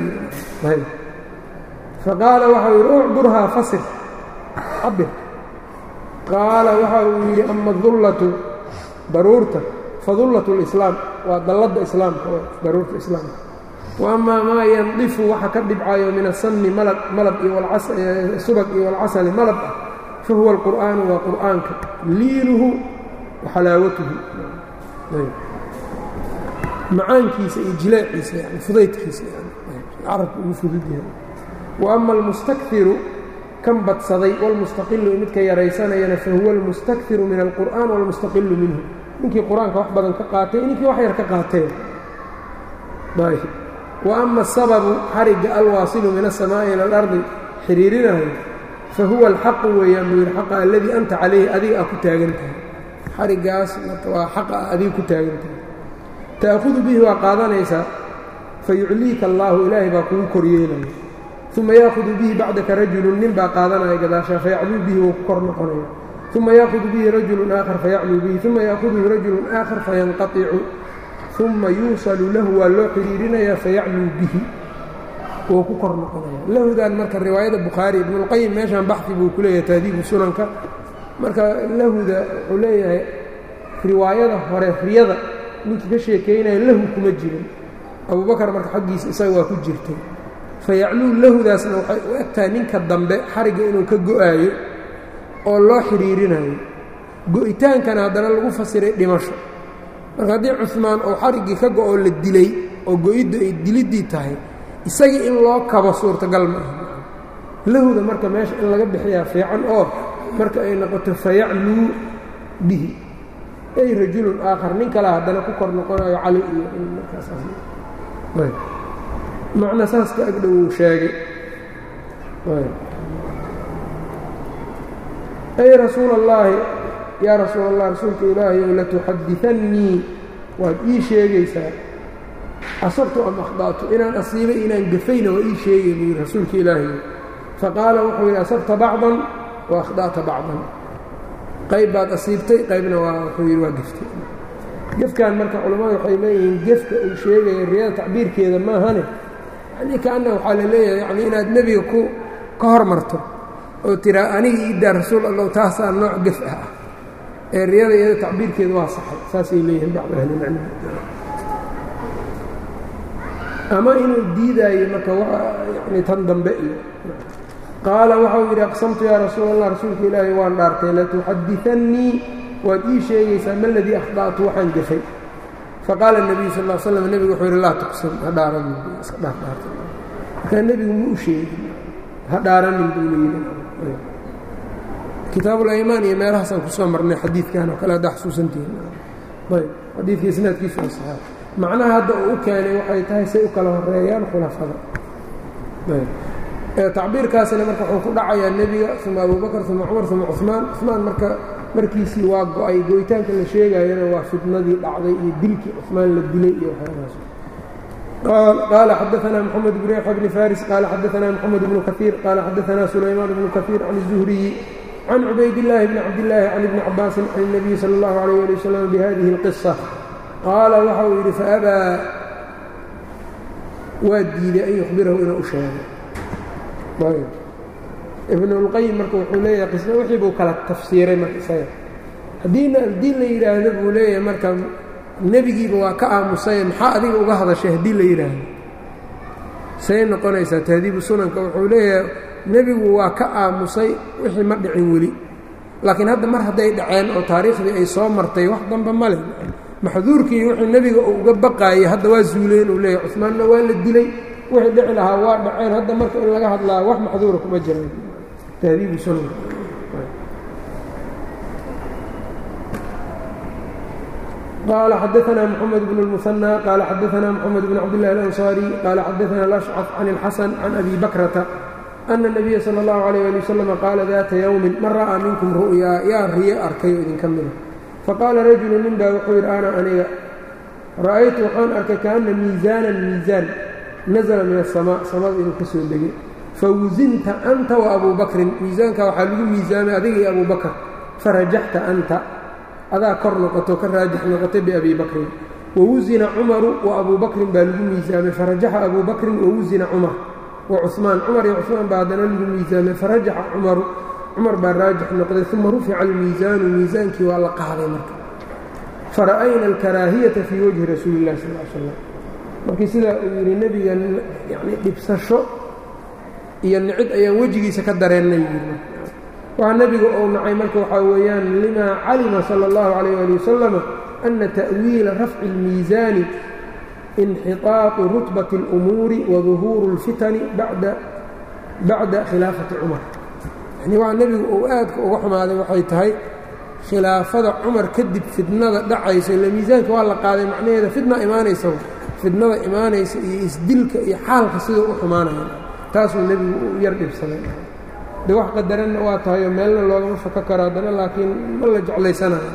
faqaala waxau yidhi ucburhaa fasir cabir qaala waxa uu yidhi ama dullatu daruurta fadullatu lislaam waa dalladda islaamka oo daruurta islaamka wa amaa maa yandifu waxa ka dhibcayo min asamni malab malab iyo subag iyo walcasali malab ah fa huwa alqur'aanu waa qur'aanka liinuhu wa xalaawatuhu macaankiisa iyo jileeciisa yani fudaydkiisa carabka ugu fudud yahay wa ama almustakiru kan badsaday wاlmustaqilu midka yaraysanayana fahuwa almustakiru min alqur'an wاlmustaqilu minhu ninkii qur-aanka wax badan ka qaatay ninkii wax yar ka qaatee wa ama asababu xarigga alwaasilu min aلsamaa'i ilى اlardi xiriirinayo fahuwa alxaqu weeyaan buu yidhi xaqa aladii anta calayhi adiga aa ku taagan tahay xariggaas waa xaqa a adiga ku taagan tahay ta'hudu bihi waa qaadanaysaa fayucliika allaahu ilaahay baa kugu koryeelaya uma yaahudu bihi bacdaka rajulun nin baa qaadanaya gadaashaa fayacluu bihi wuu ku kor noqonaya uma yaahudu bihi rajulun aakhar fayacluu bihi uma yaahuduhu rajulun aakhar fayanqaicu uma yuusalu lahu waa loo xidhiirinayaa fayacluu bihi wuu ku kor noqonaya lahudan marka riwaayada bukhaari ibnulqayim meeshaan baxi buu ku leeyahay taadiibu sunanka marka lahuda wuxuu leeyahay riwaayada hore riyada ninkii ka sheekaynaya lahu kuma jirin abubakar marka xaggiisa isaga waa ku jirtay fayacluu lahudaasna waxay u egtahay ninka dambe xarigga inuu ka go'aayo oo loo xidhiirinayo go'itaankana haddana lagu fasiray dhimasho marka haddii cumaan oo xariggii ka go'oo la dilay oo go'iddu ay diliddii tahay isagii in loo kabo suurtagal ma aha lahuda marka meesha in laga bixiyaa fiican oo marka ay noqoto fayacluu bihi ay rajulun aakhar nin kale haddana ku kor noqonayo cali iyo markaasmacna saas ka agdhow uu sheegay ay rasuul allaahi yaa rasuul allah rasuulka ilaahay ow latuxaditannii waad ii sheegaysaa asabtu am akhda'tu inaan asiibay inaan gafayna waa ii sheegay buu yidhi rasuulka ilaahay faqaala wuxuu yidhi asabta bacdan wa akhda'ta bacdan qayb baad asiibtay qaybna waa wuxuu yidhi waa geftay gefkan marka culammadu waxay leeyihiin gefka uu sheegaya riyada tacbiirkeeda maahane yanii kaanna waxaa la leeyahay yani inaad nebiga ku ka hormarto oo tiraa aniga iidaa rasuul allow taasaa nooc gef ah ee riyada iyada tacbiirkeeda waa saxay saasay leeyihiin bacdu ahlimacni ama inuu diidaayo marka yani tan dambe iyo qaala waxau yidhi aqsamtu yaa rasuul allah rasuulka ilaahay waan dhaartay latuxaditannii waad ii sheegaysaa ma ladii akhda'tu waxaan gafay faqaala الnabiyu sal l slam nebigu wuxuu yidhi laa tuqsam ha dhaaranin iska dhaardhaarta markaa nebigu ma u sheegin ha dhaaranin buu layidhi kitaabulaymaan iyo meelahaasaan kusoo marnay xadiidkan oo kale haddaa xusuusantihiin ayb xadiidka isnaadkiisu waa saxaa macnaha hadda uu u keenay waxay tahay say u kala horeeyaan khulafada tacbiirkaasina marka wuxuu ku dhacayaa nebiga uma abubakr uma cumar uma cumaan cumaan marka markiisii waa go-ay go'itaanka la sheegayana waa fitnadii dhacday iyo dilkii cumaan la dilay iyo waxyaabahaas qال xdثna محمد بن يحيى بن فاriس qال xdثna محمد بن كثير qال xdثna سليمان بن كثير عن الزهري عن عubayd اللhi بن cabdاللahi عن بن cabاasi عن النبي slى الlه عليه لي وsلم بhذه القصة qaala waxa uu yidhi faأbىa waa diiday an يخbirahu inuu u sheego ibn اlqayim marka wuxuu leeyahay qisna wixii buu kala tafsiiray marka isaga haddiina haddii la yidhaahdo buu leeyahay marka nebigiiba waa ka aamusay maxaa adiga uga hadashay haddii la yidhaahdo say noqonaysaa tahdiibu sunanka wuxuu leeyahay nebigu waa ka aamusay wixii ma dhicin weli laakiin hadda mar hadday dhaceen oo taariikhdii ay soo martay wax damba male maxduurkii wixii nebiga uu uga baqaayay hadda waa zuuleen uu leeyahay cusmaanna waa la dilay wixii dhici lahaa waa dhaceen hadda marka in laga hadlaa wax maxduura kuma jiraan tahdiibu sunanka qال xdثna محمد بن المثنى qال xdثna محمد بن cبدالله الأنصاري qال xdثna الأشcث عن الxسن عن أbي بكرة أن النبي slى الlه عليه لي وسلم qاala ذات yوم man ra'ىa minkm ru'yaa yaa riye arkay oo idinka mida faqاala rajulu nin baa wuxuu yidhi ana aniga ra'aytu waxaan arkay kaأna miiزاana miiزاan naزla min الsamاء samada inuu ka soo degay fawusinta أnta وأbu bakrin miiزaanka waxaa lagu miiزaamay adiga iyo abu bakr farajaxta أnta adaa kor noqoto ka raajix noqotay biabi bakrin wawusina cumaru wa abuu bakrin baa lagu miisaamay farajaxa abuu bakrin wawusina cumar wa cumaan cumar iyo cumaan baa haddana lagu miisaamay farajaxa cumaru cumar baa raajix noqday uma rufica almiisaanu miisaankii waa la qaaday marka fara'ayna alkaraahiyata fii wajhi rasuuli illahi sal l slam markii sidaa uu yidhi nebiga yani dhibsasho iyo nicid ayaan wejigiisa ka dareennay yii waxaa nebiga ou nacay marka waxaa weeyaan limaa calima salى اllahu عalيyه ali wasalam ana ta'wiila rafci اlmiisaani inxiطaaطu rutbaةi اlأmuuri waduhuuru اlfitani bacda khilaafati cumar yani waa nebigu uu aadka uga xumaaday waxay tahay khilaafada cumar kadib fidnada dhacaysa ila miisaanka waa la qaaday macnaheeda fidna imaanaysa fidnada imaanaysa iyo isdilka iyo xaalka sidau u xumaanaya taasuu nebigu u yar dhibsaday de wax qadaranna waa tahayoo meelna loogama fako karo haddana laakiin ma la jeclaysanayo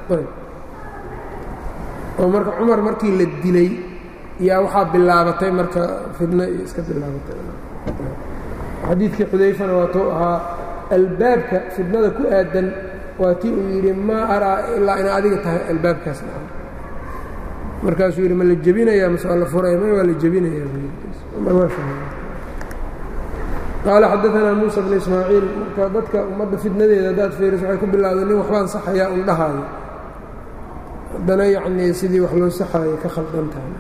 oo marka cumar markii la dilay yaa waxaa bilaabatay marka fidno iyo iska bilaabatay xadiidkii xudayfana waatuu ahaa albaabka fidnada ku aadan waa tii uu yidhi maa araa ilaa ina adiga tahay albaabkaas dhaca markaasuu yidhi ma la jebinayaa mase waa la furaya ma waa la jebinayaa cumar waa fahmay qaala xadaanaa muusa bnu ismaaciil marka dadka ummadda fidnadeeda haddaad fiiriso waxay ku bilowday nin waxbaan saxayaa un dhahaayo haddana yacnii sidii wax loo saxaayo ka khaldan tahay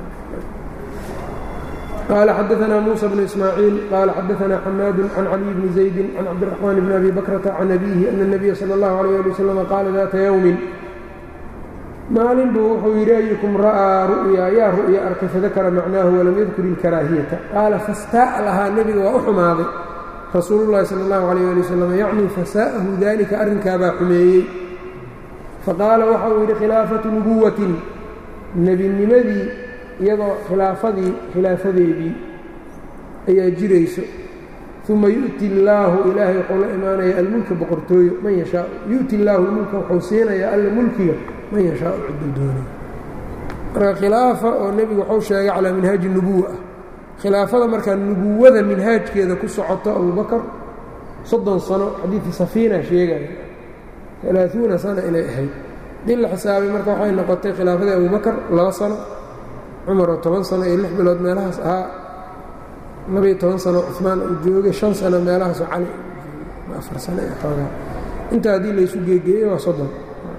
qaala xadaanaa muusa bnu ismaaciil qaala xadaanaa xamaadu can caliy bni zaydi can cabdiraxmaan bni abi bakrata can abiihi ana اnabiya sala اllahu alayh ali wasalam qaala daata yowmin maalin buu wuxuu yidhi ayukum ra'aa ru'yaa yaa ru'ya arkay fadakara macnaahu walam yadkur ilkaraahiyata qaala fastaa'a lahaa nebiga waa u xumaaday rasuulu llahi sala allahu calayh ali wasalam yacnii fasaa'ahu daalika arrinkaabaa xumeeyey faqaala waxa uu yidhi khilaafatu nubuwatin nebinimadii iyadoo khilaafadii khilaafadeedii ayaa jirayso uma yu'ti illaahu ilaahay wuxuu la imaanaya almulka boqortooyo man yashaa yu'ti illaahu lmulka wuxuu siinayaa alla mulkiga man yashaau cidduu doonay marka khilaafa oo nebigu wuxuu sheegay calaa minhaaji nubuwa ah khilaafada markaa nubuwada minhaajkeeda ku socoto abubakar soddon sano xadiidkii safiina sheegaya alaaثuuna sana inay ahayd dii la xisaabay marka waxay noqotay khilaafadii abubakar laba sano cumar oo toban sano iyo lix bilood meelahaas ahaa labaiyo toban sano cumaan uu joogay shan sano meelahaasoo cali afar sano ee xoogaa intaa haddii laysu geegeeyey waa soddon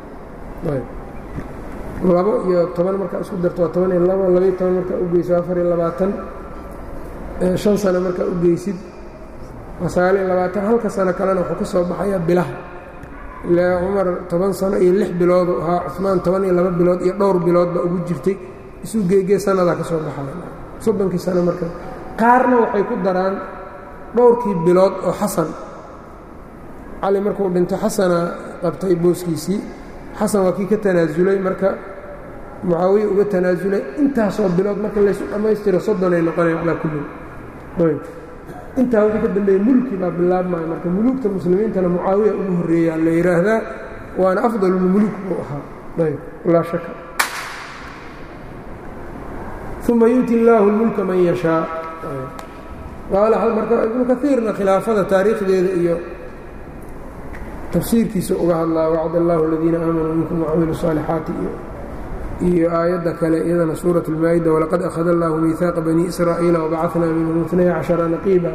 labo iyo toban markaa isku darto waa toban iyo labo labaiyo toban markaa u geyso afar iyo labaatan shan sano markaa u geysid waa sagaal iyo labaatan halka sano kalena wuxuu ka soo baxayaa bilaha ilaa cumar toban sano iyo lix biloodu ahaa cumaan toban iyo laba bilood iyo dhowr bilood baa ugu jirtay isu geegee sannadaa ka soo baxaya soddonkii sano marka qaarna waxay ku daraan dhowrkii bilood oo xasan cali markuu dhinto xasana qabtay booskiisii xasan waa kii ka tanaasulay marka mucaawiya uga tanaasulay intaasoo bilood marka laysu dhammaystiro soddonay noqonaya calaa kulli intaa wixii ka dambeeyey mulki baa bilaabmaya marka muluugta muslimiintana mucaawiya ugu horreeyaa la yidhaahdaa waana afdalulmuluuk buu ahaa ayb laa shaka uma yu'ti illaahu اlmulka man yashaa marka ibnu kaiirna khilaafada taariikhdeeda iyo tafsiirkiisa uga hadlaa wacd allahu aladiina aamanuu minkum wacamilu الصaalixaati iyo aayadda kale iyadana suuraة اlmaa'ida walaqad akhada allahu miihaaqa bani israa'iila wabacثnaa minhum اثnay caشhara naqiiba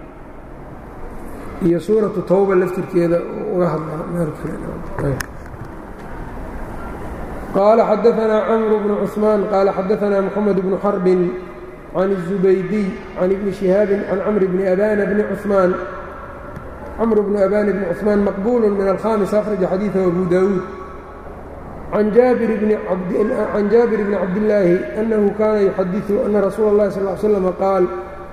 iyo suuratu tawba laftirkeeda uga hadlaa meel kale qaala xadaanaa camru bnu cusmaan qaala xadaanaa moxamed bnu xarbin can الزubaydiy can ibni شihaabin can camr bni abana bni cuثmaan cmr bn abان bn cثmaan maqbul min alhamis akhraja xadiiثه abu dawuud can jaabir bni cabdillaahi أnahu kana yuxadiثu ana rasuula اllahi sal ly slm qaal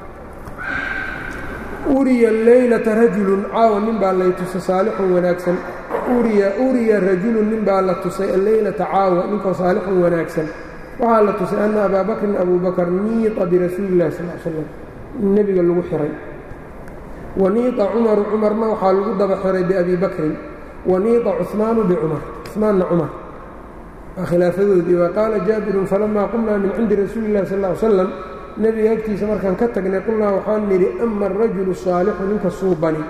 uriya leylata rajulu caawa nin baa lay tusay saalixun wanaagsan uriya rajulu nin baa la tusay alleylata caawa ninkoo saalixun wanaagsan waxaa la tusay ana abaa bakrin abu bakr niiطa birasuuli اllahi sal slam nebiga lagu xiray waniiطa cumaru cumarna waxaa lagu daba xiray biabi bakrin waniiطa cuثmaanu bicumar cuثmaanna cumar waa khilaafadoodii wa qaala jaabirun falamaa qumnaa min cindi rasuuli اllahi sal ly slam nebiga agtiisa markaan ka tagnay qulnaa waxaan nidhi ama arajulu saalixu ninka suubani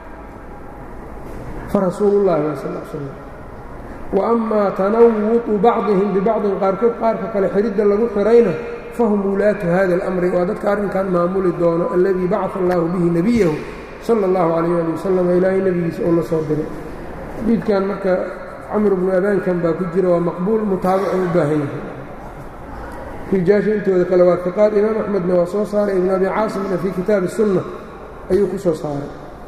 farasuulu llahi wa sal slam wa amaa tanawuطu bacdihim bibacdin qaarkood qaarka kale xiridda lagu xirayna fahum wulaatu hada اlamri waa dadka arrinkan maamuli doono alladii bacaa allahu bihi nebiyahu sala اllahu calayh ali wasalam ilaahay nebigiisa uu la soo diray xadiidkan marka camr bnu abaankan baa ku jira waa maqbuul mutaabicu u baahan yahay rijaasha intooda kale waa fiqaad imaam axmedna waa soo saaray ibn abi caasimna fii kitaabi الsunna ayuu ku soo saaray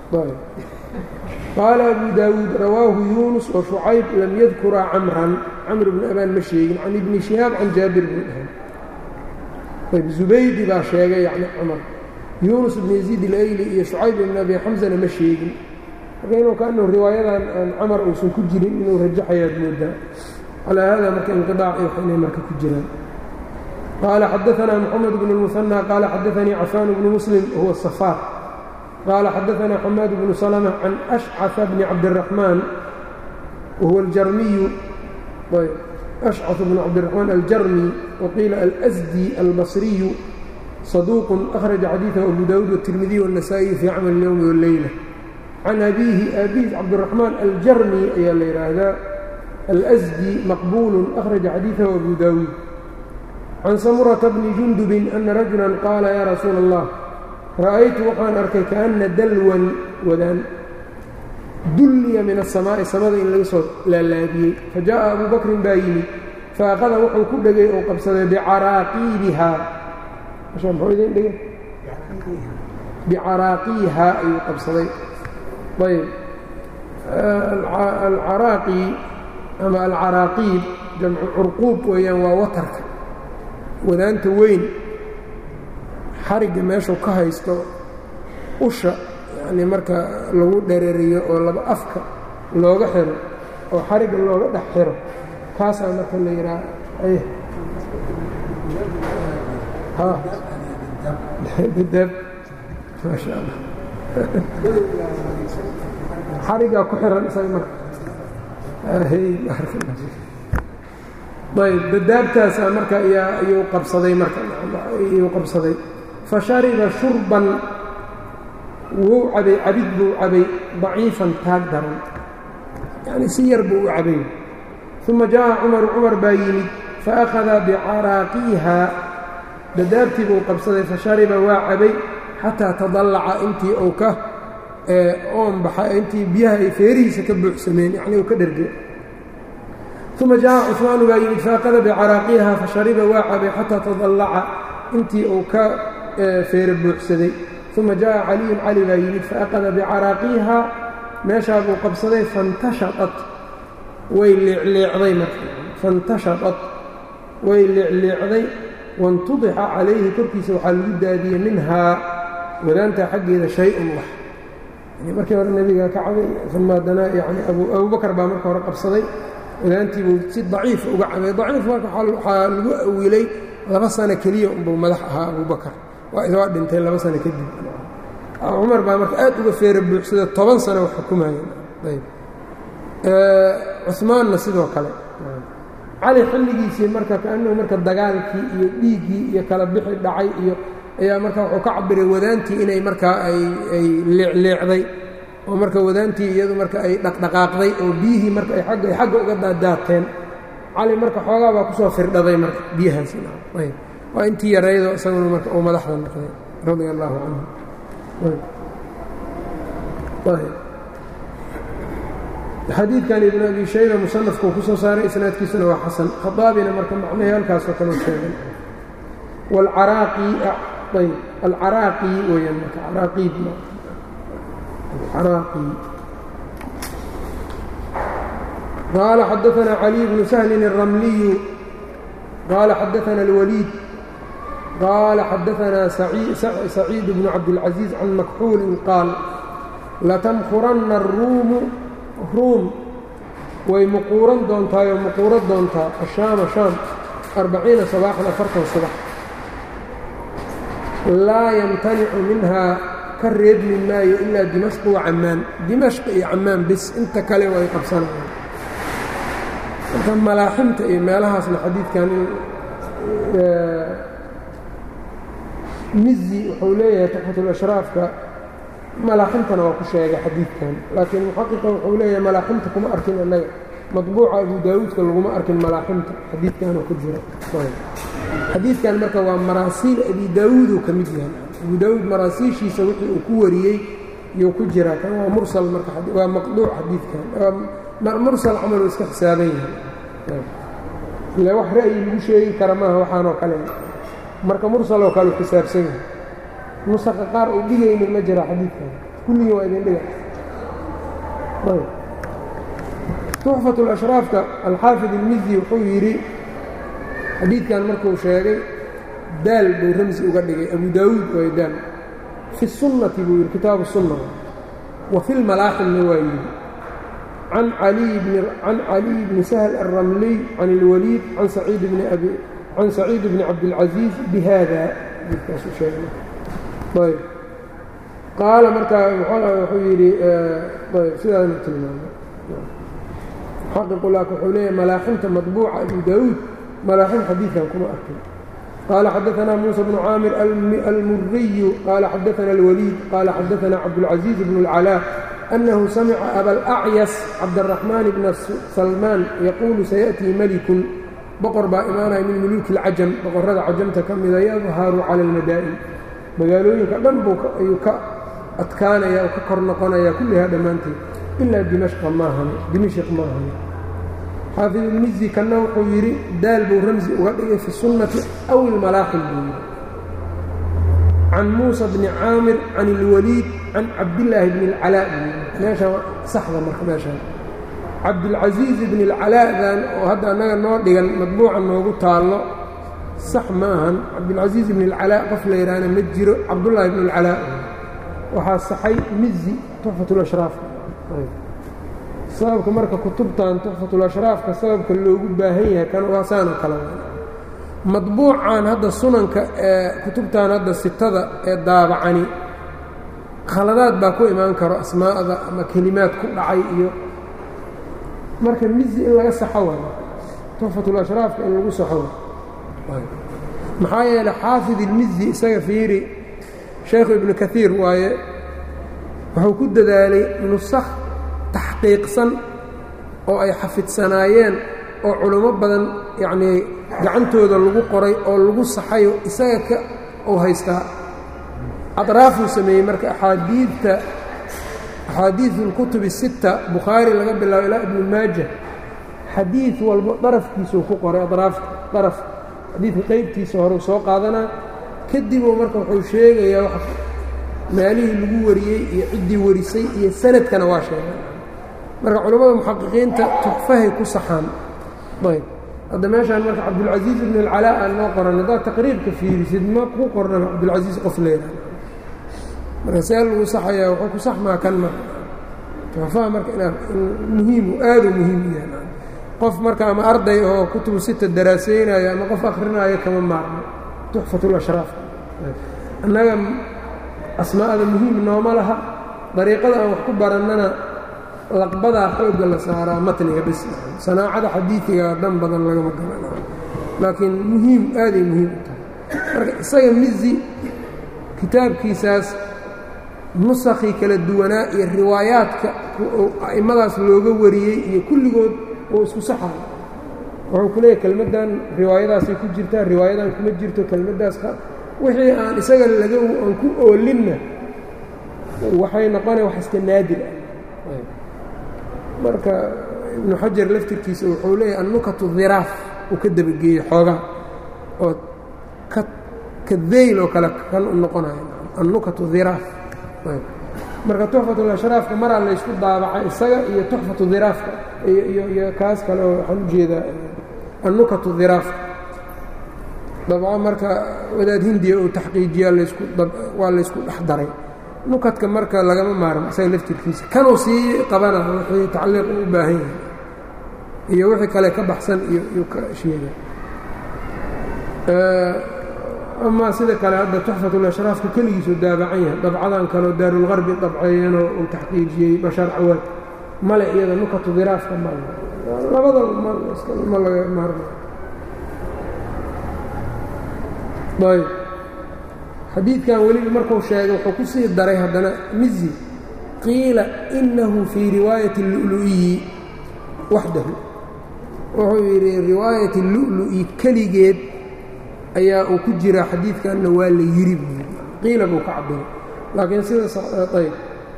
qaala abu daawuud rawaahu yuunus wa shucayb lam yadkuraa camran camr bnu abaan ma sheegin can ibni shihaab can jaabir bni dhahan ayb zubaydi baa sheegay yani cumar yuunus ibn yaziid ilayli iyo shucayb ibn abi xamsana ma sheegin marka inuu kaanuu riwaayadan aan camar uusan ku jirin inuu rajaxayaad moodaa calaa hada marka inqiaac iyo inay marka ku jiraan qaala xadaanaa moxamed bnu اlmuhanى qaala xadaanii cafaan bnu muslim huwa safaar qaala xadaanaa xamaad bnu salma can ashcaثa bni cabdiraxmaan wahuwa aljarmiyu أشcث بن cبدالرحمن الجrمي وقيiل الأsدي البصري صدوq أخرج xadيiثه أبو داود والترمذي والنسائي في cمل اليوم والليلة عن أbيه أbيs cبدالرحمن الجrمي ayaa la yhaahdaa الأsدي مqبول أخرج xadيiثه أبو داود عن سمرة بن جندب أن رجuلا qاala yا رsuuل الله رأيت waxaan arkay كأنa dlwan wadaan dulliya min aلsamaa'i samada in laga soo laalaabiyey fajaءa abu bakrin baa yimid faaqada wuxuu ku dhegay oo qabsaday bicaraaqiibihaa mxuu idin dhigay bicaraaqiihaa ayuu qabsaday ayb alcaraaqi ama alcaraaqiib jamcu curquub weeyaan waa watarka wadaanta weyn xarigga meeshuu ka haysto usha yani marka lagu dhereriyo oo laba afka looga xiro oo xarigga looga dhex xiro kaasaa marka la yidhaha dadaab maasha allah xariggaa ku xiran isaga marka ayb dadaabtaasaa marka ayuu qabsaday marka ayuu qabsaday fa shariba shurban wuu cabay cabid buu cabay daciifan taag daran yacni si yar buu u cabay uma jaaءa cumaru cumar baa yimid faأkhada bicaraaqiihaa dadaabtii buu qabsaday fashariba waa cabay xataa tadallaca intii uu ka oon baxa intii biyaha ay feerihiisa ka buuxsameen yacni uu ka dherge uma jaaءa cusmaanu baa yimid faأkhada bicaraaqiihaa fashariba waa cabay xataa tadallaca intii uu ka feere buuxsaday uma jaءa caliyun cali baa yimid faأkhada bicaraaqiihaa meeshaa buu qabsaday faاntashaطat way leecleecday marka faاntashaطat way leecleecday waاntudixa calayhi korkiisa waxaa lagu daadiyey minhaa wadaantaa xaggeeda shay-un wax markii hore nebiga ka cabay uma haddana yani abubakar baa marka hore qabsaday wadaantii buu si daciifa uga cabay daciif marka waxaa lagu awilay laba sano keliya unbuu madax ahaa abubakar waa dhintay laba sano kadib cumar baa marka aad uga feera buuxsada toban sano wax xukumayeen cumaanna sidoo kale cali xilligiisii marka kaanuu marka dagaalkii iyo dhiiggii iyo kala bixi dhacay iyo ayaa marka wuxuu ka cabiray wadaantii inay markaa ay leecleecday oo marka wadaantii iyadu marka ay dhaqdhaqaaqday oo biyihii marka ay agga ay xagga uga daadaateen cali marka xoogaa baa kusoo firdhaday marka biyahaasi waa intii yaraydo isaguna marka uu madaxda noqday radia allaahu canhu xadiidkan ibn abi shayba musanafkuu ku soo saaray isnaadkiisuna waa xasan khadaabina marka macnahii halkaasoo kaleu sheegay wاlcaraaqi ayb alcaraaqi weyaan marka caraaqiib alcaraaqi qaala xadaثna caliي bnu sahlin الramliyu qaala xadaثna اlwaliid qaala xadaثna saciid bnu cabdالcaزiiz can makxuulin qaal latamkuranna الruumu ruum way muquuran doontaayoo muquuro doontaa ashaama shaam arbaciina sabaaxan afartan subax laa yamtanicu minhaa ka reebmi maayo ilaa dimashq wa cammaan dimashq iyo cammaan bis inta kale way qabsanayaan marka malaaximta iyo meelahaasna xadiidkan mizi wuxuu leeyahay tuxfatulashraafka malaaximtana waa ku sheegay xadiidkan laakiin muxaqiqa wuxuu leeyahay malaaximta kuma arkin annaga maطbuuca abu daawuudka laguma arkin malaaximta xadiidkanoo ku jira xadiidkan marka waa maraasiil abi daawuuduu ka mid yahay abu daawuud maraasiishiisa wixii uu ku wariyey iyuu ku jiraa kan waa mursal marka waa maqduuc xadiidkan mursal camaluu iska xisaaban yahay ile wax ra'yi lagu sheegi kara maaha waxaanoo kale marka mursaloo kale u xisaabsan yahay nusaqa qaar uu dhigaynin ma jira xadiidkan kulligii waa idin dhiga tuxfat اlashraafka alxaafid ilmizi wuxuu yidhi xadiidkan markuu sheegay daal buu ramsi uga dhigay abu daawuud waay daal fi sunnati buu yidhi kitaabu sunna wa fi lmalaaximna waa yidhi can caliy bni sahl alramliy can اlwaliid can saciid bni cabdilcaziiz bihada xadiidkaasu sheegay ayb qaala markaa wuxuu yidhi sidaanu tilmaamay xaqiqu laakin wuxuu leeyahay malaaximta maطbuuca abu daawuud malaaxim xadiidkan kuma arkin qaala xadaثna muuسى bnu caamir almuriyu qaala xadaثna اlwaliid qaala xadaثna cabdالcaزiiz bn اlcalاa أnahu samica abalacyas cabdالرaxmaan bna salmaan yaquulu sayaأtii melikun boqor baa imaanaya min muluuki اlcajam boqorrada cajamta ka mida yadharu calى اlmadaa'in magaalooyinka dhan buu ayuu ka adkaanaya oo ka kor noqonaya kullihaa dhammaanteed ilaa dimashqa maahane dimashq maahane xaafid ilmizi kanna wuxuu yidhi daal buu ramsi uga dhigay fi sunnati aw ilmalaaxim buu yidhi can muusa bni caamir can ilwaliid can cabdillaahi bni اlcalaa buu yidhi meeshaan saxda marka meeshaan cabdilcasiiz bni اlcalaadan oo hadda annaga noo dhigan madbuuca noogu taallo sax ma ahan cabdilcasiiz bni اlcalaa qof la yidhaahna ma jiro cabdullaahi bni اlcalaa waxaa saxay mizi tuxfatulashraafka sababka marka kutubtan tuxfatulashraafka sababka loogu baahan yahay kan waa saanoo kale madbuucan hadda sunanka ee kutubtan hadda sitada ee daabacani khaladaad baa ku imaan karo asmaa'da ama kelimaad ku dhacay iyo marka mizi in laga saxo waayo tuxfatulashraafka in lagu saxo waayo maxaa yeeley xaafid ilmizi isaga fiiri sheekhu ibnu kaiir waaye wuxuu ku dadaalay nusakh taxqiiqsan oo ay xafidsanaayeen oo culummo badan yacnii gacantooda lagu qoray oo lagu saxayo isaga ka uu haystaa adraafuu sameeyey marka axaadiidta axaadiidu اlkutub الsitta bukhaari laga bilaabo ilaa ibnu maaja xadiid walbo darafkiisuu ku qoray adraafta daraf xadiidka qeybtiisa horeu soo qaadanaa kadibuu marka wuxuu sheegayaa maalihii lagu wariyey iyo ciddii warisay iyo sanadkana waa sheegay marka culammada muxaqiqiinta tuxfahay ku saxaan ayb hadda meeshaan marka cabdulcasiiz ibn اlcalaa aan noo qoran haddaad taqriibka fiirisid ma ku qornaba cabdulcasiiz qof leedaha marka see lagu saxayaa wuxuu ku saxmaa kan marka tuxfaha marka inaad muhiimu aaduu muhiim u yahay qof marka ama arday oo kutubu sita daraaseynayo ama qof akrinaayo kama maarmo tuxfat lashraaf annaga asmaa'da muhiim nooma laha dariiqada aan wax ku barannana laqbadaa xoogga la saaraa matniga bis sanaacada xadiidiga dan badan lagama garana laakiin muhiim aaday muhiim u tahay marka isaga mizi kitaabkiisaas nusakii kala duwanaa iyo riwaayaadka a'immadaas looga wariyey iyo kulligood oo isku saxayo wuxuu ku leeyahy kelmaddan riwaayadaasay ku jirtaa riwaayadan kuma jirto kelmaddaas wixii aan isaga laga aan ku oolinna waxay noqonaya wax iska naadir ah marka ibnu xajar laftirkiisa wuxuu leeyahy annukatu dhiraaf uu ka dabageeyey xoogaa oo ka ka deyl oo kale kan u noqonayo annukatu dhiraaf marka tuxfatulashraafka maraa laysku daabacay isaga iyo tuxfatu dhiraafka iyo kaas kale oo waxaan u jeedaa annukatu dhiraafka dabco marka wadaad hindiya uu taxqiijiyaa laysku waa laysku dhex daray nukadka marka lagama maarmo isaga laftirkiisa kanuu sii qabana wixii tacliiq u baahan yahay iyo wixii kale ka baxsan iyo iyuu ka sheega amaa sida kale hadda tuxfatulashraafka keligiisuu daabacan yahay dabcadan kaleo daarulgarbi dabceeyanoo uu taxqiijiyey bashaar cawaad male iyada nukatu diraafka male labada ma laga maarmo ayb xadiidkan weliba markuu sheegay wuxuu ku sii daray haddana mizi qiila inahu fii riwaayati اlulu'iyi waxdahu wuxuu yidhi riwaayati lulu'i keligeed ayaa uu ku jiraa xadiidkanna waa la yiri buu yidhi qiila buu ka cabiray laakiin sida ayb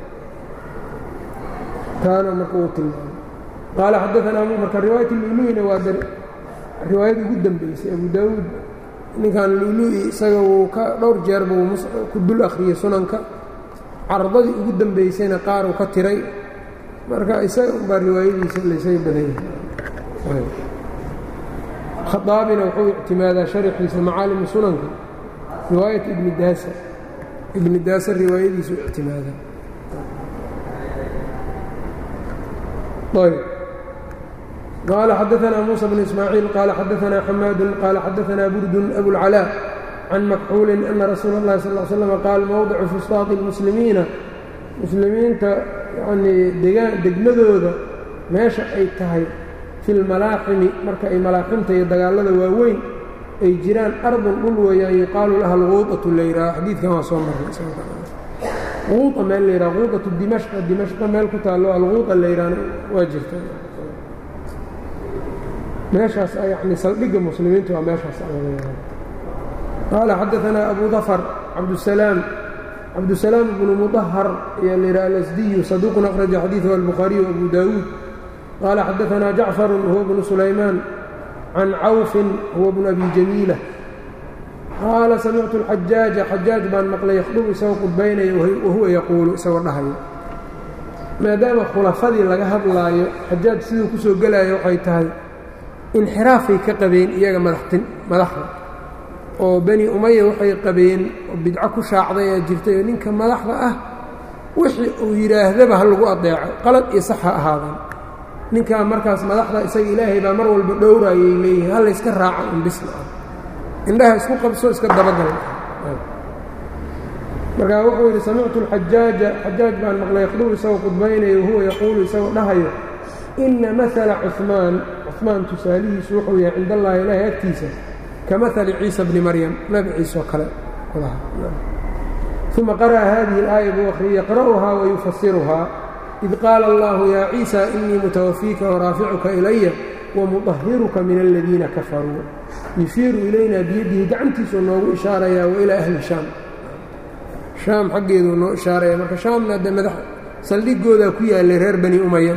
taana marka uu tilmaamay qaala xadaanaa marka riwaayat lulu'ina waa riwaayadii ugu dambeysay abu daawuud ninkan lulu'i isaga wuu ka dhowr jeer buu ku dul akhriyey sunanka caradadii ugu dambeysayna qaar uu ka tiray marka isaga unbaa riwaayadiisa laysaga badan yahay khaaabina wuxuu ictimaadaa sharxiisa macaalimu sunanka riwaayat ibni daasa ibni daasa riwaayadiisu ictimaadaa قال xdثna موسى بن إسماعيiل qال xdثna حmاad qال xdثna burd أبوالعلاء عن مكxuuل أنa رasuul الlahi صلى اه علي sلم qاal mوضع فusطاaط المسلimiina muslimiinta yanii degmadooda meesha ay tahay fi اlmalaaximi marka ay malaaximta iyo dagaalada waaweyn ay jiraan ardun dhul weeyaan yuqaalu laha اlguuطaةu layraa xadiidkan waa soo marnay guuطa meel layraa guuطaةu dimashqa dimashqa meel ku taalo alguuطa layraana waa jirta meeshaas yani saldhigga muslimiinta waa meeshaas qaala xadaثna abu dafr cabdusalaam cabdusalaam bnu mudahar ayaa la yidhaha alasdiyu saduuqun akhraja xadiiثhu albukhaariyu abu daawuud qaala xadaثna jacfaru huwa bnu sulaymaan can cawfin huwa bnu abi jamiila qaala samictu اlxajaaja xajaaj baan maqlay yakhdub isagoo qudbaynaya wahuwa yaquulu isagoo dhahayo maadaama khulafadii laga hadlaayo xajaaj siduu ku soo gelaayo waxay tahay inxiraafay ka qabeen iyaga madaxtin madaxda oo bani umaya waxay qabeen oo bidco ku shaacday aa jirtay oo ninka madaxda ah wixii uu yidhaahdaba ha lagu adeeco qalad iyo sax ha ahaadaan ninkaa markaas madaxda isaga ilaahay baa mar walba dhowraayay leeyihin ha layska raaca un bisna ah indhaha isku qabso iska dabagal markaa wuxuu yidhi samictu alxajaaja xajaaj baan maqlay yakhdub isagoo qudbaynayo wahuwa yaquulu isagoo dhahayo ina maala cumaan cumaan tusaalihiisu wuxuu yahay cind allahi ilaahay agtiisa ka maali ciisa bni maryam nabi ciise oo kale uma qara'a hadihi اlaaya buu akhriyey yaqra'uhaa wayufasiruhaa id qaala allahu yaa ciisa inii mutawafiika waraaficuka ilaya wamuطahiruka min aladiina kafaruu yushiiru ilayna biyadihi gacantiisuu noogu ishaarayaa wailaa ahli shaam shaam xaggeeduu noo ishaaraya marka shaamna de madax saldhigoodaa ku yaalay reer bani umaya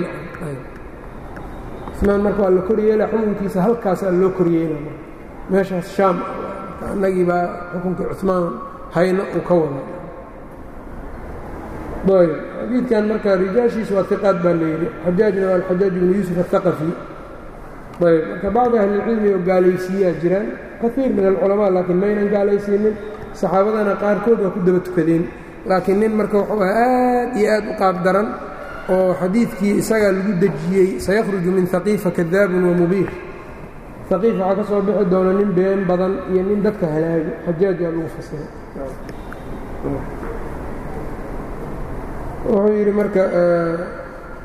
maan marka waa la koryeela xukunkiisa halkaasaa loo koryeela meeshaas shaam annagii baa xukunkii cumaan hayno uu ka wada ayb xadiidkan marka rijaashiisa waa iqaad baa layidhi xajaajna waa alxajaaj ibnu yuusuf aلhaqafi ayb marka bacdi ahlilcilmi oo gaalaysiiyaa jiraan kaiir min alculamaa laakiin maynan gaalaysiinin saxaabadana qaarkood waa ku daba tukadeen laakiin nin marka wuxuu ah aad iyo aad u qaab daran oo xadiidkii isagaa lagu dejiyey sayakhruju min haqiifa kadaabun wa mubiir haqiif waxaa ka soo bixi doona nin been badan iyo nin dadka halaago xajaajaa lagu fasiray wuxuu yidhi marka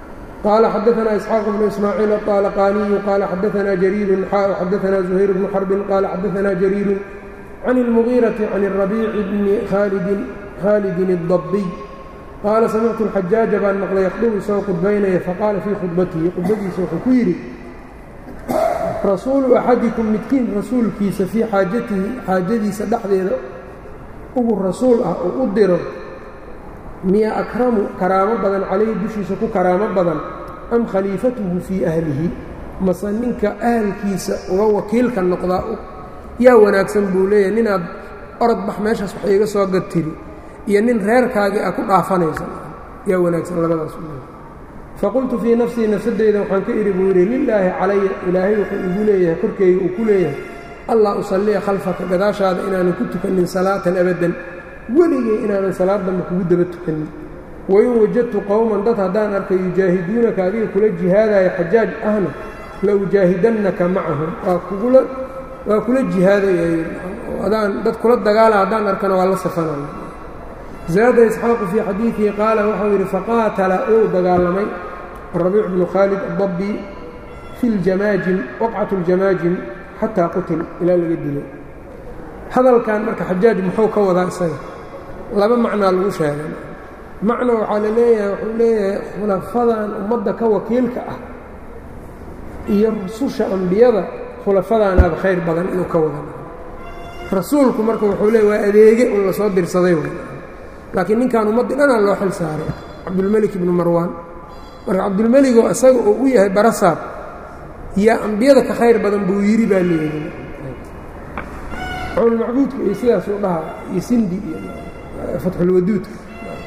qaala xadaanaa isxaaq bnu ismaaciil aطaalaqaaniyu qaala xadaanaa jariirun xaa xadaanaa zuhayr bnu xarbin qaala xadaanaa jariirun can اlmugiirati can الrabiici bni khaalidin الdabiy qaala samictu اlxajaaja baan maqlay yakhdubu isagoo khudbaynaya faqaala fii khudbatihi khudbadiisa wuxuu ku yidhi rasuulu axadikum midkiin rasuulkiisa fii xaajatihi xaajadiisa dhexdeeda ugu rasuul ah oo u diro miya akramu karaamo badan calayhi dushiisa ku karaamo badan am khaliifatuhu fii ahlihi mase ninka ahalkiisa uga wakiilka noqdaa yaa wanaagsan buu leeyahay ninaad orod bax meeshaas wax iiga soo gad tiri iyo nin reerkaagii a ku dhaafanaysa yaa wanaagsan labadaas faqultu fii nafsii nafsadeyda waxaan ka idhi buu yidhi lilaahi calaya ilaahay wuxuu igu leeyahay korkeyga uu ku leeyahay allah usalliya khalfaka gadaashaada inaanan ku tukanin salaatan abadan weligay inaanan salaad dambe kugu daba tukanin wain wajadtu qowman dad haddaan arkay yujaahiduunaka adiga kula jihaadaya xajaaj ahna la ujaahidannaka macahum waa kugula waa kula jihaadaya adaan dad kula dagaala haddaan arkana waa la safanaya zaada isxaaqu fii xadiidihi qaala waxau yidhi faqaatala ou dagaalamay rabiic bnu khaalid adabbi fi ljamaajim waqcat اljamaajim xataa qutil ilaa laga dilay hadalkan marka xajaaj muxuu ka wadaa isaga laba macnaa lagu sheegay macna waxaa la leeyahay wuxuu leeyahay khulafadan ummadda ka wakiilka ah iyo rususha ambiyada khulafadaanaaba khayr badan inuu ka wada rasuulku marka wuxuu leeya waa adeege un lasoo dirsaday laakiin ninkan ummaddii dhanaa loo xil saaray cabdulmelik ibnu marwaan marka cabdulmeligoo isaga oo u yahay barasaab yaa ambiyada ka khayr badan buu yidhi baa leeyihi cawlmacbuudka iyo sidaasuu dhahaa iyo sindi iyo fatxulwaduudka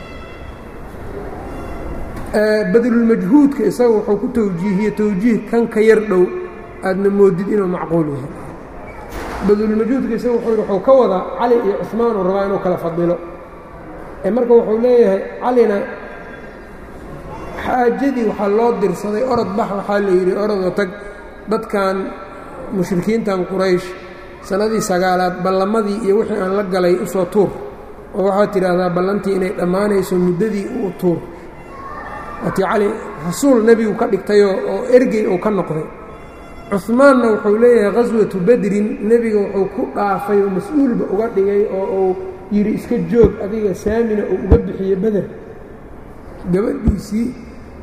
badlulmajhuudka isaga wuxuu ku tawjiihiye tawjiih kan ka yar dhow aadna moodid inuu macquul yahay badlulmajhuudka isaga wuxuu yidhi wuxuu ka wadaa cali iyo cusmaanuu rabaa inuu kala fadilo ee marka wuxuu leeyahay calina xaajadii waxaa loo dirsaday orod bax waxaa la yidhi orodoo tag dadkan mushrikiintan quraysh sannadii sagaalaad ballamadii iyo wixii aan la galay usoo tuur oo waxaad tidhaahdaa ballantii inay dhammaanayso muddadii u tuur waatii cali rasuul nebigu ka dhigtayoo oo ergey uu ka noqday cuhmaanna wuxuu leeyahay khaswatu badrin nebiga wuxuu ku dhaafay oo mas-uulba uga dhigay oo uu yidhi iska joog adiga saamina uu uga bixiye beder gabadhiisii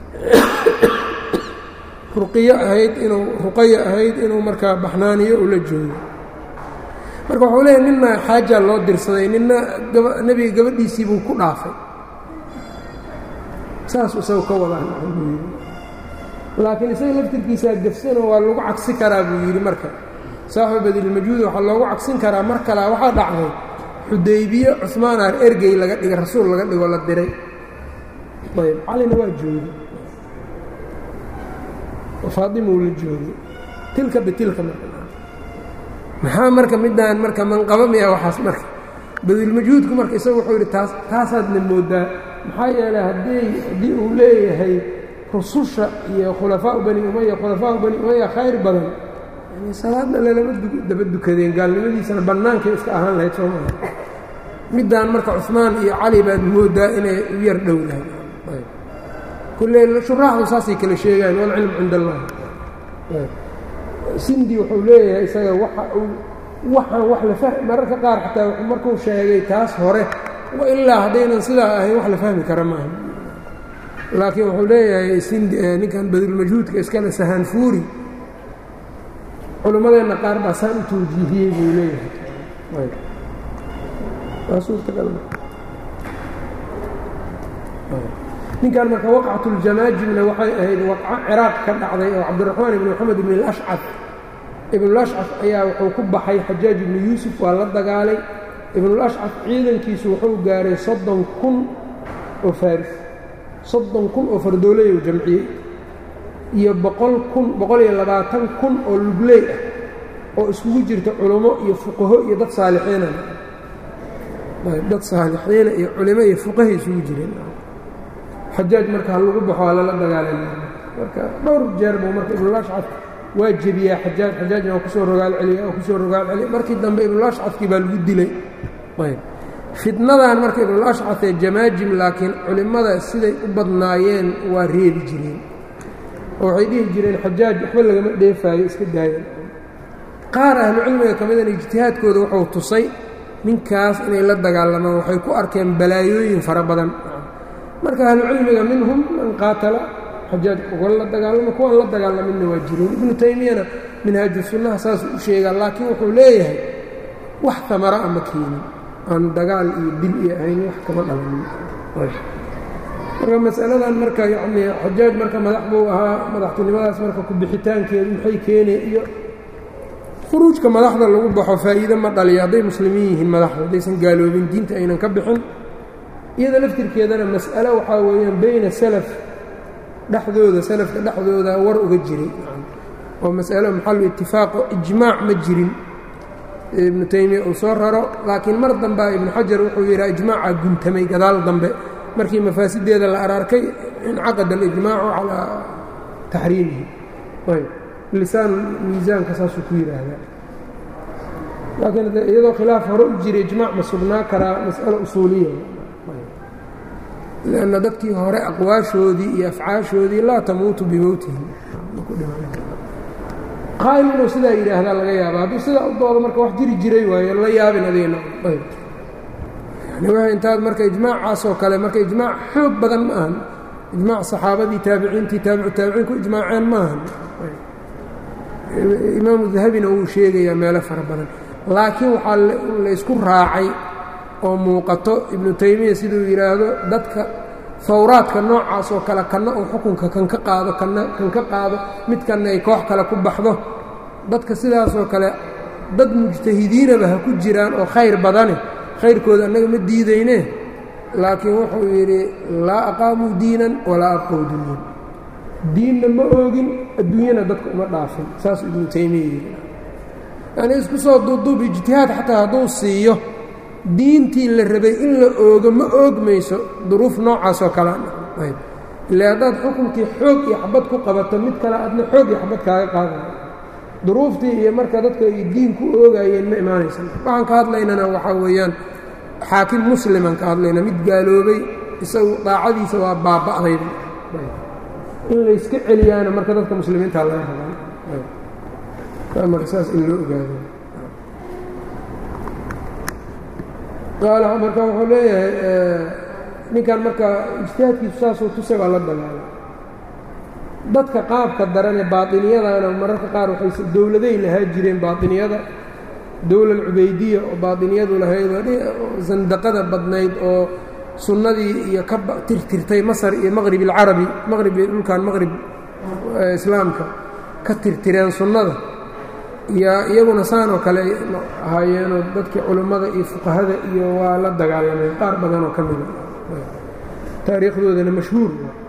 ruqiyo ahayd inuu ruqayo ahayd inuu markaa baxnaaniyo ula joogo marka wuxuu leeyahy ninna xaajaa loo dirsaday ninna nebiga gabadhiisii buu ku dhaafay saasuu isaga ka wadaa buu yidhi laakiin isaga laftirkiisaa gafsanoo waa lagu cagsi karaa buu yidhi marka saaxibu badilmajuud waxaa loogu cagsin karaa mar kalea waxaa dhacday xudaybiye cusmaanaa ergey laga dhigay rasuul laga dhigoo la diray ayb calina waa joogay faadimuu la joogay tilka bitilka marka maxaa marka midaan marka manqaba miya waxaas marka badilmajuudku marka isagu wuxuu yidhi taas taasaadna moodaa maxaa yeelay haddii haddii uu leeyahay rususha iyo khulafaau bani umaya khulafaau bani umaya khayr badan yani salaadna lalama daba dukadeen gaalnimadiisana bannaankay iska ahaan lahayd soo maa middaan marka cusmaan iyo cali baad moodaa inay u yar dhow lahay kulle shuraaxdu saasay kala sheegaan walcilmu cind allah sindi wuxuu leeyahay isaga waxa uu waxaan wax la fah mararka qaar xataa markuu sheegay taas hore ilaa haddaynan sidaa ahayn wax la fahmi kara maaha laakiin wuxuu leeyahay sindi ninkan badulmajhuudka iskale sahaanfuuri culimmadeenna qaar baa saan u tawjiihiyey buu leeyahay waa suurtagal ninkan marka waqcatuljamaajimna waxay ahayd waqco ciraaq ka dhacday oo cabdiraxmaan ibni moxamed ibn alashcaf ibnulashcaf ayaa wuxuu ku baxay xajaaj ibnu yuusuf waa la dagaalay ibnulashcaf ciidankiisu wuxuu gaaray soddon kun oo faaris soddon kun oo fardooley uu jamciyey iyo boqol kun boqol iyo labaatan kun oo lugley ah oo iskugu jirta culummo iyo fuqaho iyo dad saalixiina dad saalixiina iyo culimo iyo fuqahay isugu jireen xajaaj marka ha lagu baxo waa lala dagaalay marka dhowr jeer buu marka ibnulashcaf waa jebiyaa xajaaj xajaajna waa kusoo rogaal celiya waa kusoo rogaal celiya markii dambe ibnulashcafkii baa lagu dilay ayb fitnadan marka ibnulashcaf ee jamaajim laakiin culimmada siday u badnaayeen waa reebi jireen oo waxay dhihi jireen xajaaj waxba lagama dheefaayo iska daaya qaar ahlucilmiga ka midana ijtihaadkooda wuxuu tusay ninkaas inay la dagaalamaan waxay ku arkeen balaayooyin fara badan marka ahlucilmiga minhum man qaatala xajaaj uga la dagaalama kuwaan la dagaalaminna waa jireen ibnu taymiyana minhaaju sunnaha saasuu u sheegaa laakiin wuxuu leeyahay wax tamara ama keenin aan dagaal iyo dil iyo ahayn wax kama dhalanin marka masaladan marka yacnii xajaaj marka madax buu ahaa madaxtinimadaas marka ku-bixitaankeedu maxay keenay iyo khuruujka madaxda lagu baxo faa'iide ma dhaliyo hadday muslimiin yihiin madaxda haddaysan gaaloobin diinta aynan ka bixin iyada laftirkeedana mas'alo waxaa weeyaan beyna salaf dhexdooda salafka dhexdooda war uga jiray oo mas'alo maxalu itifaaqo ijmaac ma jirin ibnu taymiya uu soo raro laakiin mar dambea ibnu xajar wuxuu yidhaha ijmaaca guntamay gadaal dambe markii mafaasideeda la araarkay incaqada alijmaacu calaa taxriimihi lisaan miisaanka saasuu ku yidhaahdaa laakiin iyadoo khilaaf hore u jira ijmaac ma sugnaa karaa mas'alo usuuliya lanna dadkii hore aqwaashoodii iyo afcaashoodii laa tamuutu bimowtihim qaa'il inuu sidaa yidhaahdaa laga yaaba hadduu sidaa u doodo marka wax jiri jiray waayo la yaabin adigna yani w intaad marka ijmaacaasoo kale marka ijmaac xoog badan ma ahan ijmaac saxaabadii taabiciintii taabicu taabiciin ku ijmaaceen ma ahan imaamu dahabina wuu sheegayaa meelo fara badan laakiin waxaa laysku raacay oo muuqato ibnu taymiya siduu yidhaahdo dadka fawraadka noocaas oo kale kanna uu xukunka kan ka qaado kana kan ka qaado mid kanna ay koox kale ku baxdo dadka sidaasoo kale dad mujtahidiinaba ha ku jiraan oo khayr badane khayrkooda annaga ma diidayne laakiin wuxuu yidhi laa aqaamuu diinan walaa abqow dunyan diinna ma oogin adduunyana dadka uma dhaafin saasuu ibnu taymiya yidhi yanii isku soo duuduub ijtihaad xataa hadduu siiyo diintii la rabay in la oogo ma oogmayso duruuf noocaasoo kalea ile haddaad xukunkii xoog iyo xabad ku qabato mid kale adna xoog iyo xabad kaaga qaadaya duruuftii iyo marka dadka ay diin ku oogayeen ma imaanaysa waxaan ka hadlaynana waxaa weeyaan xaakim musliman ka hadlayna mid gaaloobay isagu daacadiisa waa baaba'dayba in layska celiyaana marka dadka muslimiinta laga rabaa marka saas in loo ogaado qaala marka wuxuu leeyahay ninkan marka ijtihaadkiisu saasuu tusay waa la dagaalay dadka qaabka daran ee baaطiniyadana mararka qaar waxay dowladay lahaa jireen baaطiniyada dowla cubeydiya oo baaطiniyadu lahayd oo sandaqada badnayd oo sunnadii iyo ka tirtirtay masar iyo maqrib اlcarabi maqrib dhulkan maqrib islaamka ka tirtireen sunnada iyo iyaguna saanoo kale ahaayeenoo dadkii culummada iyo fuqahada iyo waa la dagaalameen qaar badanoo ka mida taariikhdoodana mashhuur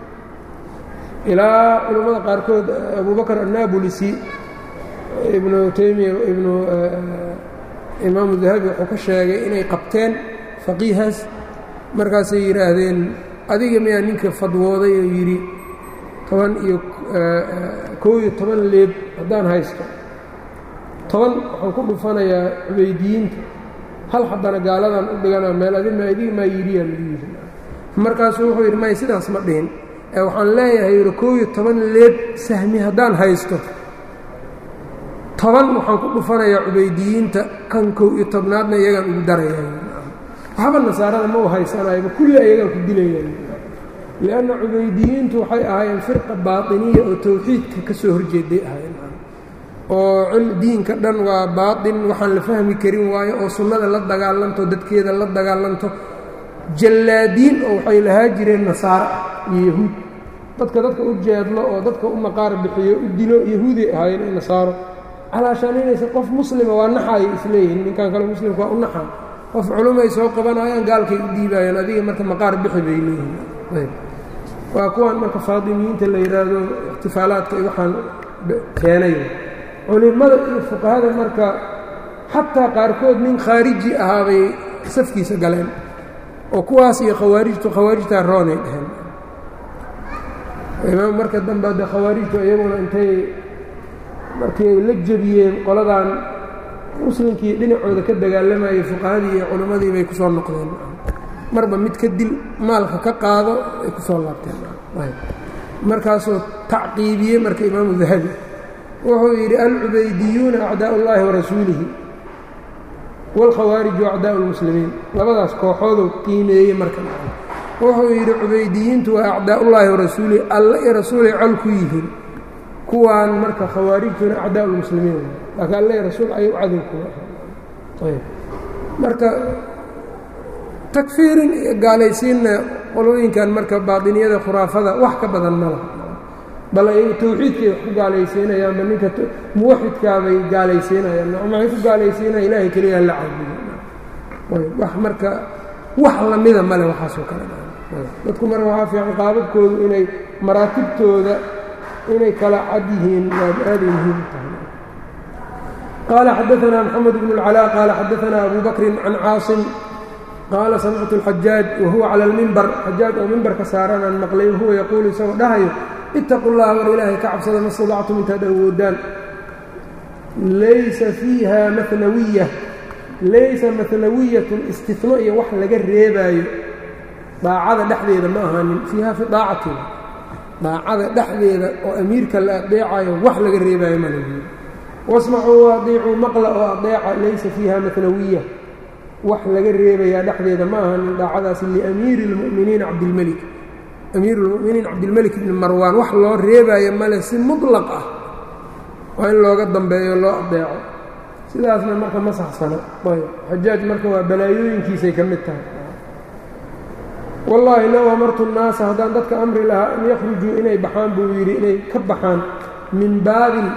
ilaa culummada qaarkood abubakr annabulisi ibnu taymiya ibnu imaamu dahabi wuxuu ka sheegay inay qabteen faqiihaas markaasay yidhaahdeen adiga miyaa ninka fadwooday oo yidhi toban iyo kow iyo toban leeb haddaan haysto toban waxaan ku dhufanayaa cubeydiyiinta hal haddana gaaladan u dhigana meel adima idiga maa yidhiyaa lagu yidhi markaasuu wuxuu yidhi may sidaas ma dhihin ee waxaan leeyahay yidhi kow iyo toban leeb sahmi haddaan haysto toban waxaan ku dhufanayaa cubeydiyiinta kan kow iyo tobnaadna iyagaan ugu darayaa waxba nasaarada ma u haysanayba kulli ayagaan ku dilayaan lianna cubeydiyiintu waxay ahaayeen firqa baatiniya oo towxiidka ka soo horjeeday ahaayeen oo diinka dhan waa baaطin waxaan la fahmi karin waayo oo sunnada la dagaalanto dadkeeda la dagaalanto jallaadiin oo waxay lahaa jireen nasaaro iyo yahuud dadka dadka u jeedlo oo dadka u maqaar bixiyo u dilo yahuuday ahaayeen iyo nasaaro calaashaanaynaysa qof muslima waa naxaayay isleeyihin ninkan kale muslimka waa u naxaa qof culumay soo qabanayaan gaalkay u dhiibaayaan adiga marka maqaar bixi bay leeyihin waa kuwan marka faadimiyiinta la yidhaahdo ixtifaalaadka iyo waxaan keenay culimmada iyo fuqahada marka xataa qaarkood nin khaariji ahaabay safkiisa galeen oo kuwaas iyo khawaarijtu khawaarijtaa roonay dheheen imaam marka dambe de khawaarijtu iyaguna intay markii ay la jebiyeen qoladan muslimkii dhinacooda ka dagaalamayay fuqahadii iyo culimmadii bay ku soo noqdeen marba mid ka dil maalka ka qaado ay ku soo laabteen markaasuu tacqiibiyey marka imaamu dahabi wuxuu yidhi alcubaydiyuuna acdaa ullaahi warasuulihi wاlkhawaariju acdaa اlmuslimiin labadaas kooxooduu qiimeeyey marka wuxuu yidhi cubaydiyiintu waa acdaa ullaahi warasuulihi alla iyo rasuulay col ku yihiin kuwaan marka khawaarijtuna acdaa اlmuslimiin laakiin alla iyo rasuul ayuu cadow kuwa marka takfiirin iyo gaalaysiinna qolooyinkan marka baaطiniyada khuraafada wax ka badan ma laha bal ayagu tawxiidkay wax ku gaalaysiinayaanba ninka muwaxidkaabay gaalaysiinayaan maxay ku gaalaysiinaya ilaahay keliya la caabudo wax marka wax lamida male waxaasoo kale dadku marka waxaa fiican qaababkoodu inay maraatibtooda inay kala cad yihiin waa aaday muhiim tahay qaala xadaثna mxamed bn اlcalaa qaala xadaثna abu bakri can caaصim qaala samictu اlxajaaj wahuwa cala اlmimbar xajaaj oo mimbarka saaranaan maqlay wahuwa yaquulu isagoo dhahayo itaqu اllaha war ilaahay ka cabsada ma stadactum intaad awoodaan laysa fiiha manawiya laysa manawiyatun istino iyo wax laga reebaayo daacada dhexdeeda ma ahaanin fiiha fi daacatiha daacada dhexdeeda oo amiirka la adeecayo wax laga reebaayo ma lahi wasmacuu waadiicuu maqla oo adeeca laysa fiiha manawiya wax laga reebayaa dhexdeeda ma ahaanin daacadaasi liamiiri اlmu'miniina cabdilmelik amiir اlmu'miniin cabdilmelik ibni marwaan wax loo reebaayo male si muطlaq ah waa in looga dambeeyo loo adeeco sidaasna marka ma saxsano ayb xajaaj marka waa balaayooyinkiisay ka mid tahay wallaahi low amartu الnaasa haddaan dadka amri lahaa an yakhrujuu inay baxaan buu yidhi inay ka baxaan min baabin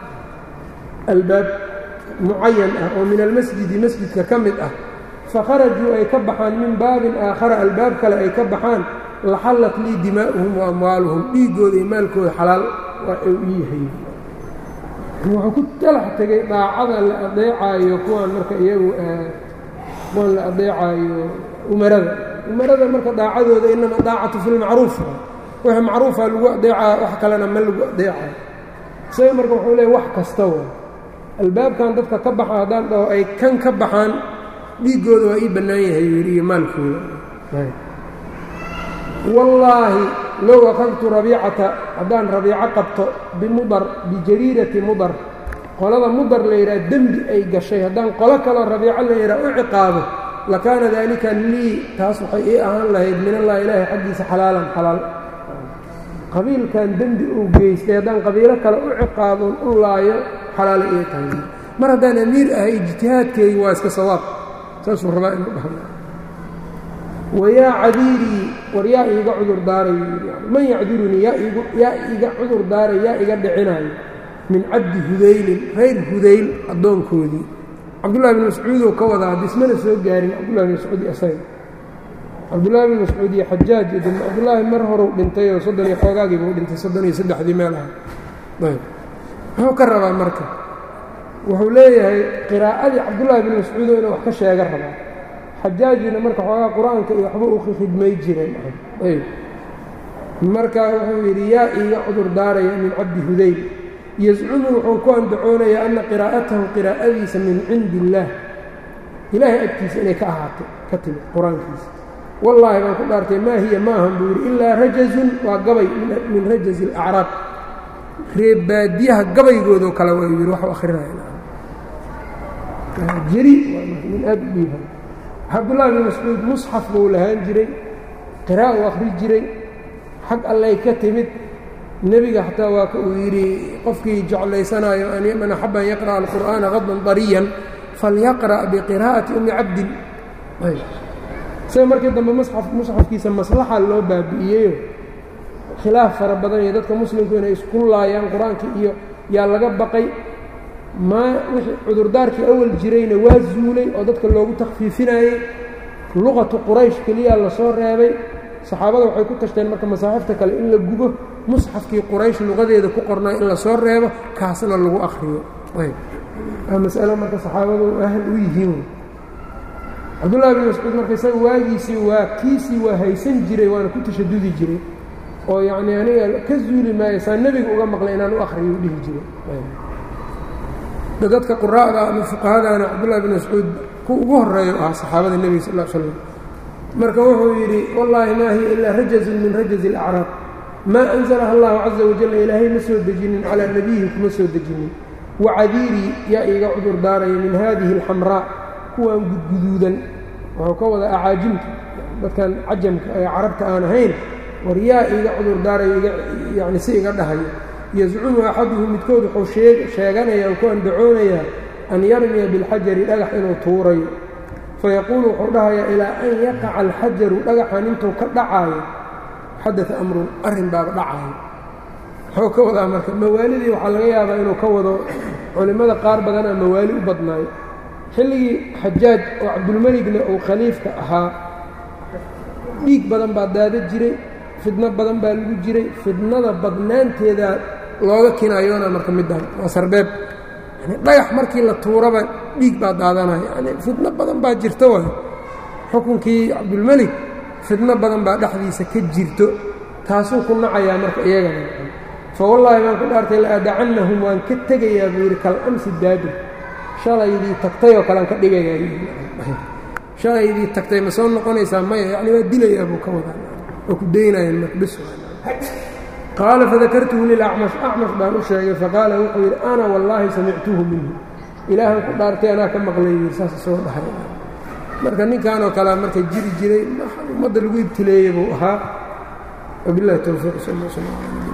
albaab mucayan ah oo min almasjidi masjidka ka mid ah fakharajuu ay ka baxaan min baabin aakhara albaab kale ay ka baxaan laxallat lii dimaa'uhum wa amwaaluhum dhiiggooda iyo maalkooda xalaal waa u yahay wuxuu ku talax tegay daacada la adeecaayo kuwaan marka iyagu kuwaan la adeecaayo umarada umarada marka daacadooda inama daacatu fi lmacruuf wixii macruufa lagu adeecaa wax kalena ma lagu adeecayo isaga marka wuxuu leeya wax kasta wa albaabkan dadka ka baxa haddaan dhaho ay kan ka baxaan dhiiggooda waa ii bannaan yahay yidhi iyo maalkooda wallaahi low akadtu rabiicata haddaan rabiico qabto bimudar bijariirati mudar qolada mudar la yidhaha dembi ay gashay haddaan qolo kaloo rabiico la yidhaha u ciqaabo lakaana daalika lii taas waxay ii ahaan lahayd min allahi ilaahi xaggiisa xalaalan xalaal qabiilkan dembi uu geystay haddaan qabiilo kale u ciqaabon u laayo xalaala ii tahay mar haddaan amiir ahay ijtihaadkeedu waa iska sawaab saasuu rabaa inuu dhahno wayaa cadiirii war yaa iiga cudur daarayo man yacdurunii yaa iiga cudur daaray yaa iga dhicinayo min cabdi hudaylin reer hudayl addoonkoodii cabdullahi bin mascuudoo ka wadaa dismana soo gaarin cabdullahi bin mascuud isaga cabdullaahi bin mascuud iyo xajaaj iyo cabdullaahi mar horuu dhintay oo soddon iyo xoogaagiiba u dhintay soddon iyo saddexdii meel aha ayb muxuu ka rabaa marka wuxuu leeyahay qiraa'adii cabdullaahi bin mascuudo inuu wax ka sheega rabaa xajaajina marka xoogaa qur-aanka iyo waxba u khidmay jireen ayb marka wuxuu yidhi yaa iiga cudur daaraya min cabdi hudayl yascumu wuxuu ku andacoonayaa anna qiraa'atahu qiraa'adiisa min cindi illaah ilaahay agtiisa inay ka ahaatay ka timid qur-aankiisa wallaahi baan ku dhaartay maa hiya maahan buu yidhi ilaa rajazun waa gabay min rajazi alacraab reebaadiyaha gabaygoodoo kale waa yidhi waxu akhrinayajeri min aad u dhiiban cabdullaahi bin mascuud musxaf buu lahaan jiray qira'a u akhri jiray xag allay ka timid nebiga xataa waa ka uu yidhi qofkii jeclaysanaayo man axaba an yaqra'a alqur'aana qadban dariyan falyaqra' biqiraa'ati ummi cabdin isaga markii dambe musxafkiisa maslaxa loo baabi'iyeyo khilaaf fara badan iyo dadka muslimku inay isku laayaan qur-aankii iyo yaa laga baqay maa wixii cudurdaarkii awal jirayna waa zuulay oo dadka loogu takhfiifinayey luqatu quraysh keliyaa lasoo reebay saxaabada waxay ku tashteen marka masaaxifta kale in la gubo musxafkii quraysh luqadeeda ku qornaa in lasoo reebo kaasna lagu akhriyo waa masalo marka saxaabadu ahal u yihiin cabdullahi bin mascuud marka isaga waagiisii waa kiisii waa haysan jiray waana ku tashadudi jiray oo yacnii aniga ka zuuli maayo saa nebiga uga maqlay inaan u akhriyo u dhihi jiray dadka quraa'da ama fuqahadaana cabdullahi bin mascuud ku ugu horeeyo ahaa saxaabada nebiga sal l slam marka wuxuu yidhi wallaahi maa hiya ilaa rajazun min rajazi alacraab maa anzalaha allahu caza wajalla ilaahay ma soo dejinin calaa nebiyihi kuma soo dejinin wacadiirii yaa iiga cudur daaraya min haadihi alxamraa kuwan gudguduudan wuxuu ka wadaa acaajimta dadkan cajamka ee carabta aan ahayn war yaa iiga cudur daaraya yani si iga dhahayo yascumu axaduhu midkood wuxuu sheeganaya ku andacoonayaa an yarmiya bilxajari dhagax inuu tuurayo fayaquulu wuxuu dhahayaa ilaa an yaqaca alxajaru dhagaxan intuu ka dhacaayo xadaa amrun arrin baaba dhacaayo muxuu ka wadaa marka mawaalidii waxaa laga yaabaa inuu ka wado culimmada qaar badanaa mawaali u badnaayo xilligii xajaaj oo cabdulmeligna uu khaliifka ahaa dhiig badan baa daada jiray fidno badan baa lagu jiray fidnada badnaanteeda looga kinaayoona marka middan waa sarbeeb yani dhagax markii la tuuraba dhiig baa daadanaya yani fidno badan baa jirto waay xukunkii cabdulmelig fidno badan baa dhexdiisa ka jirto taasuu ku nacayaa marka iyagana fa wallaahi baan ku dhaartay la aadacannahum waan ka tegayaa buu yidhi kal amsi daadir shalaydii tagtay oo kalean ka dhigayaa shalaydii tagtay ma soo noqonaysaa maya yacni waa dilayaa buu ka wadaa oo ku daynayaan marka bis qaala fadakartuhu lilacmash acmash baan u sheegay faqaala wuxuu yidhi ana wallaahi samictuhu minhu ilaahan ku dhaartay anaa ka maqlay saas soo dhahay marka ninkanoo kalea marka jiri jiray ummadda lagu ibtileeyey buu ahaa wabilahi towfiiq sal sl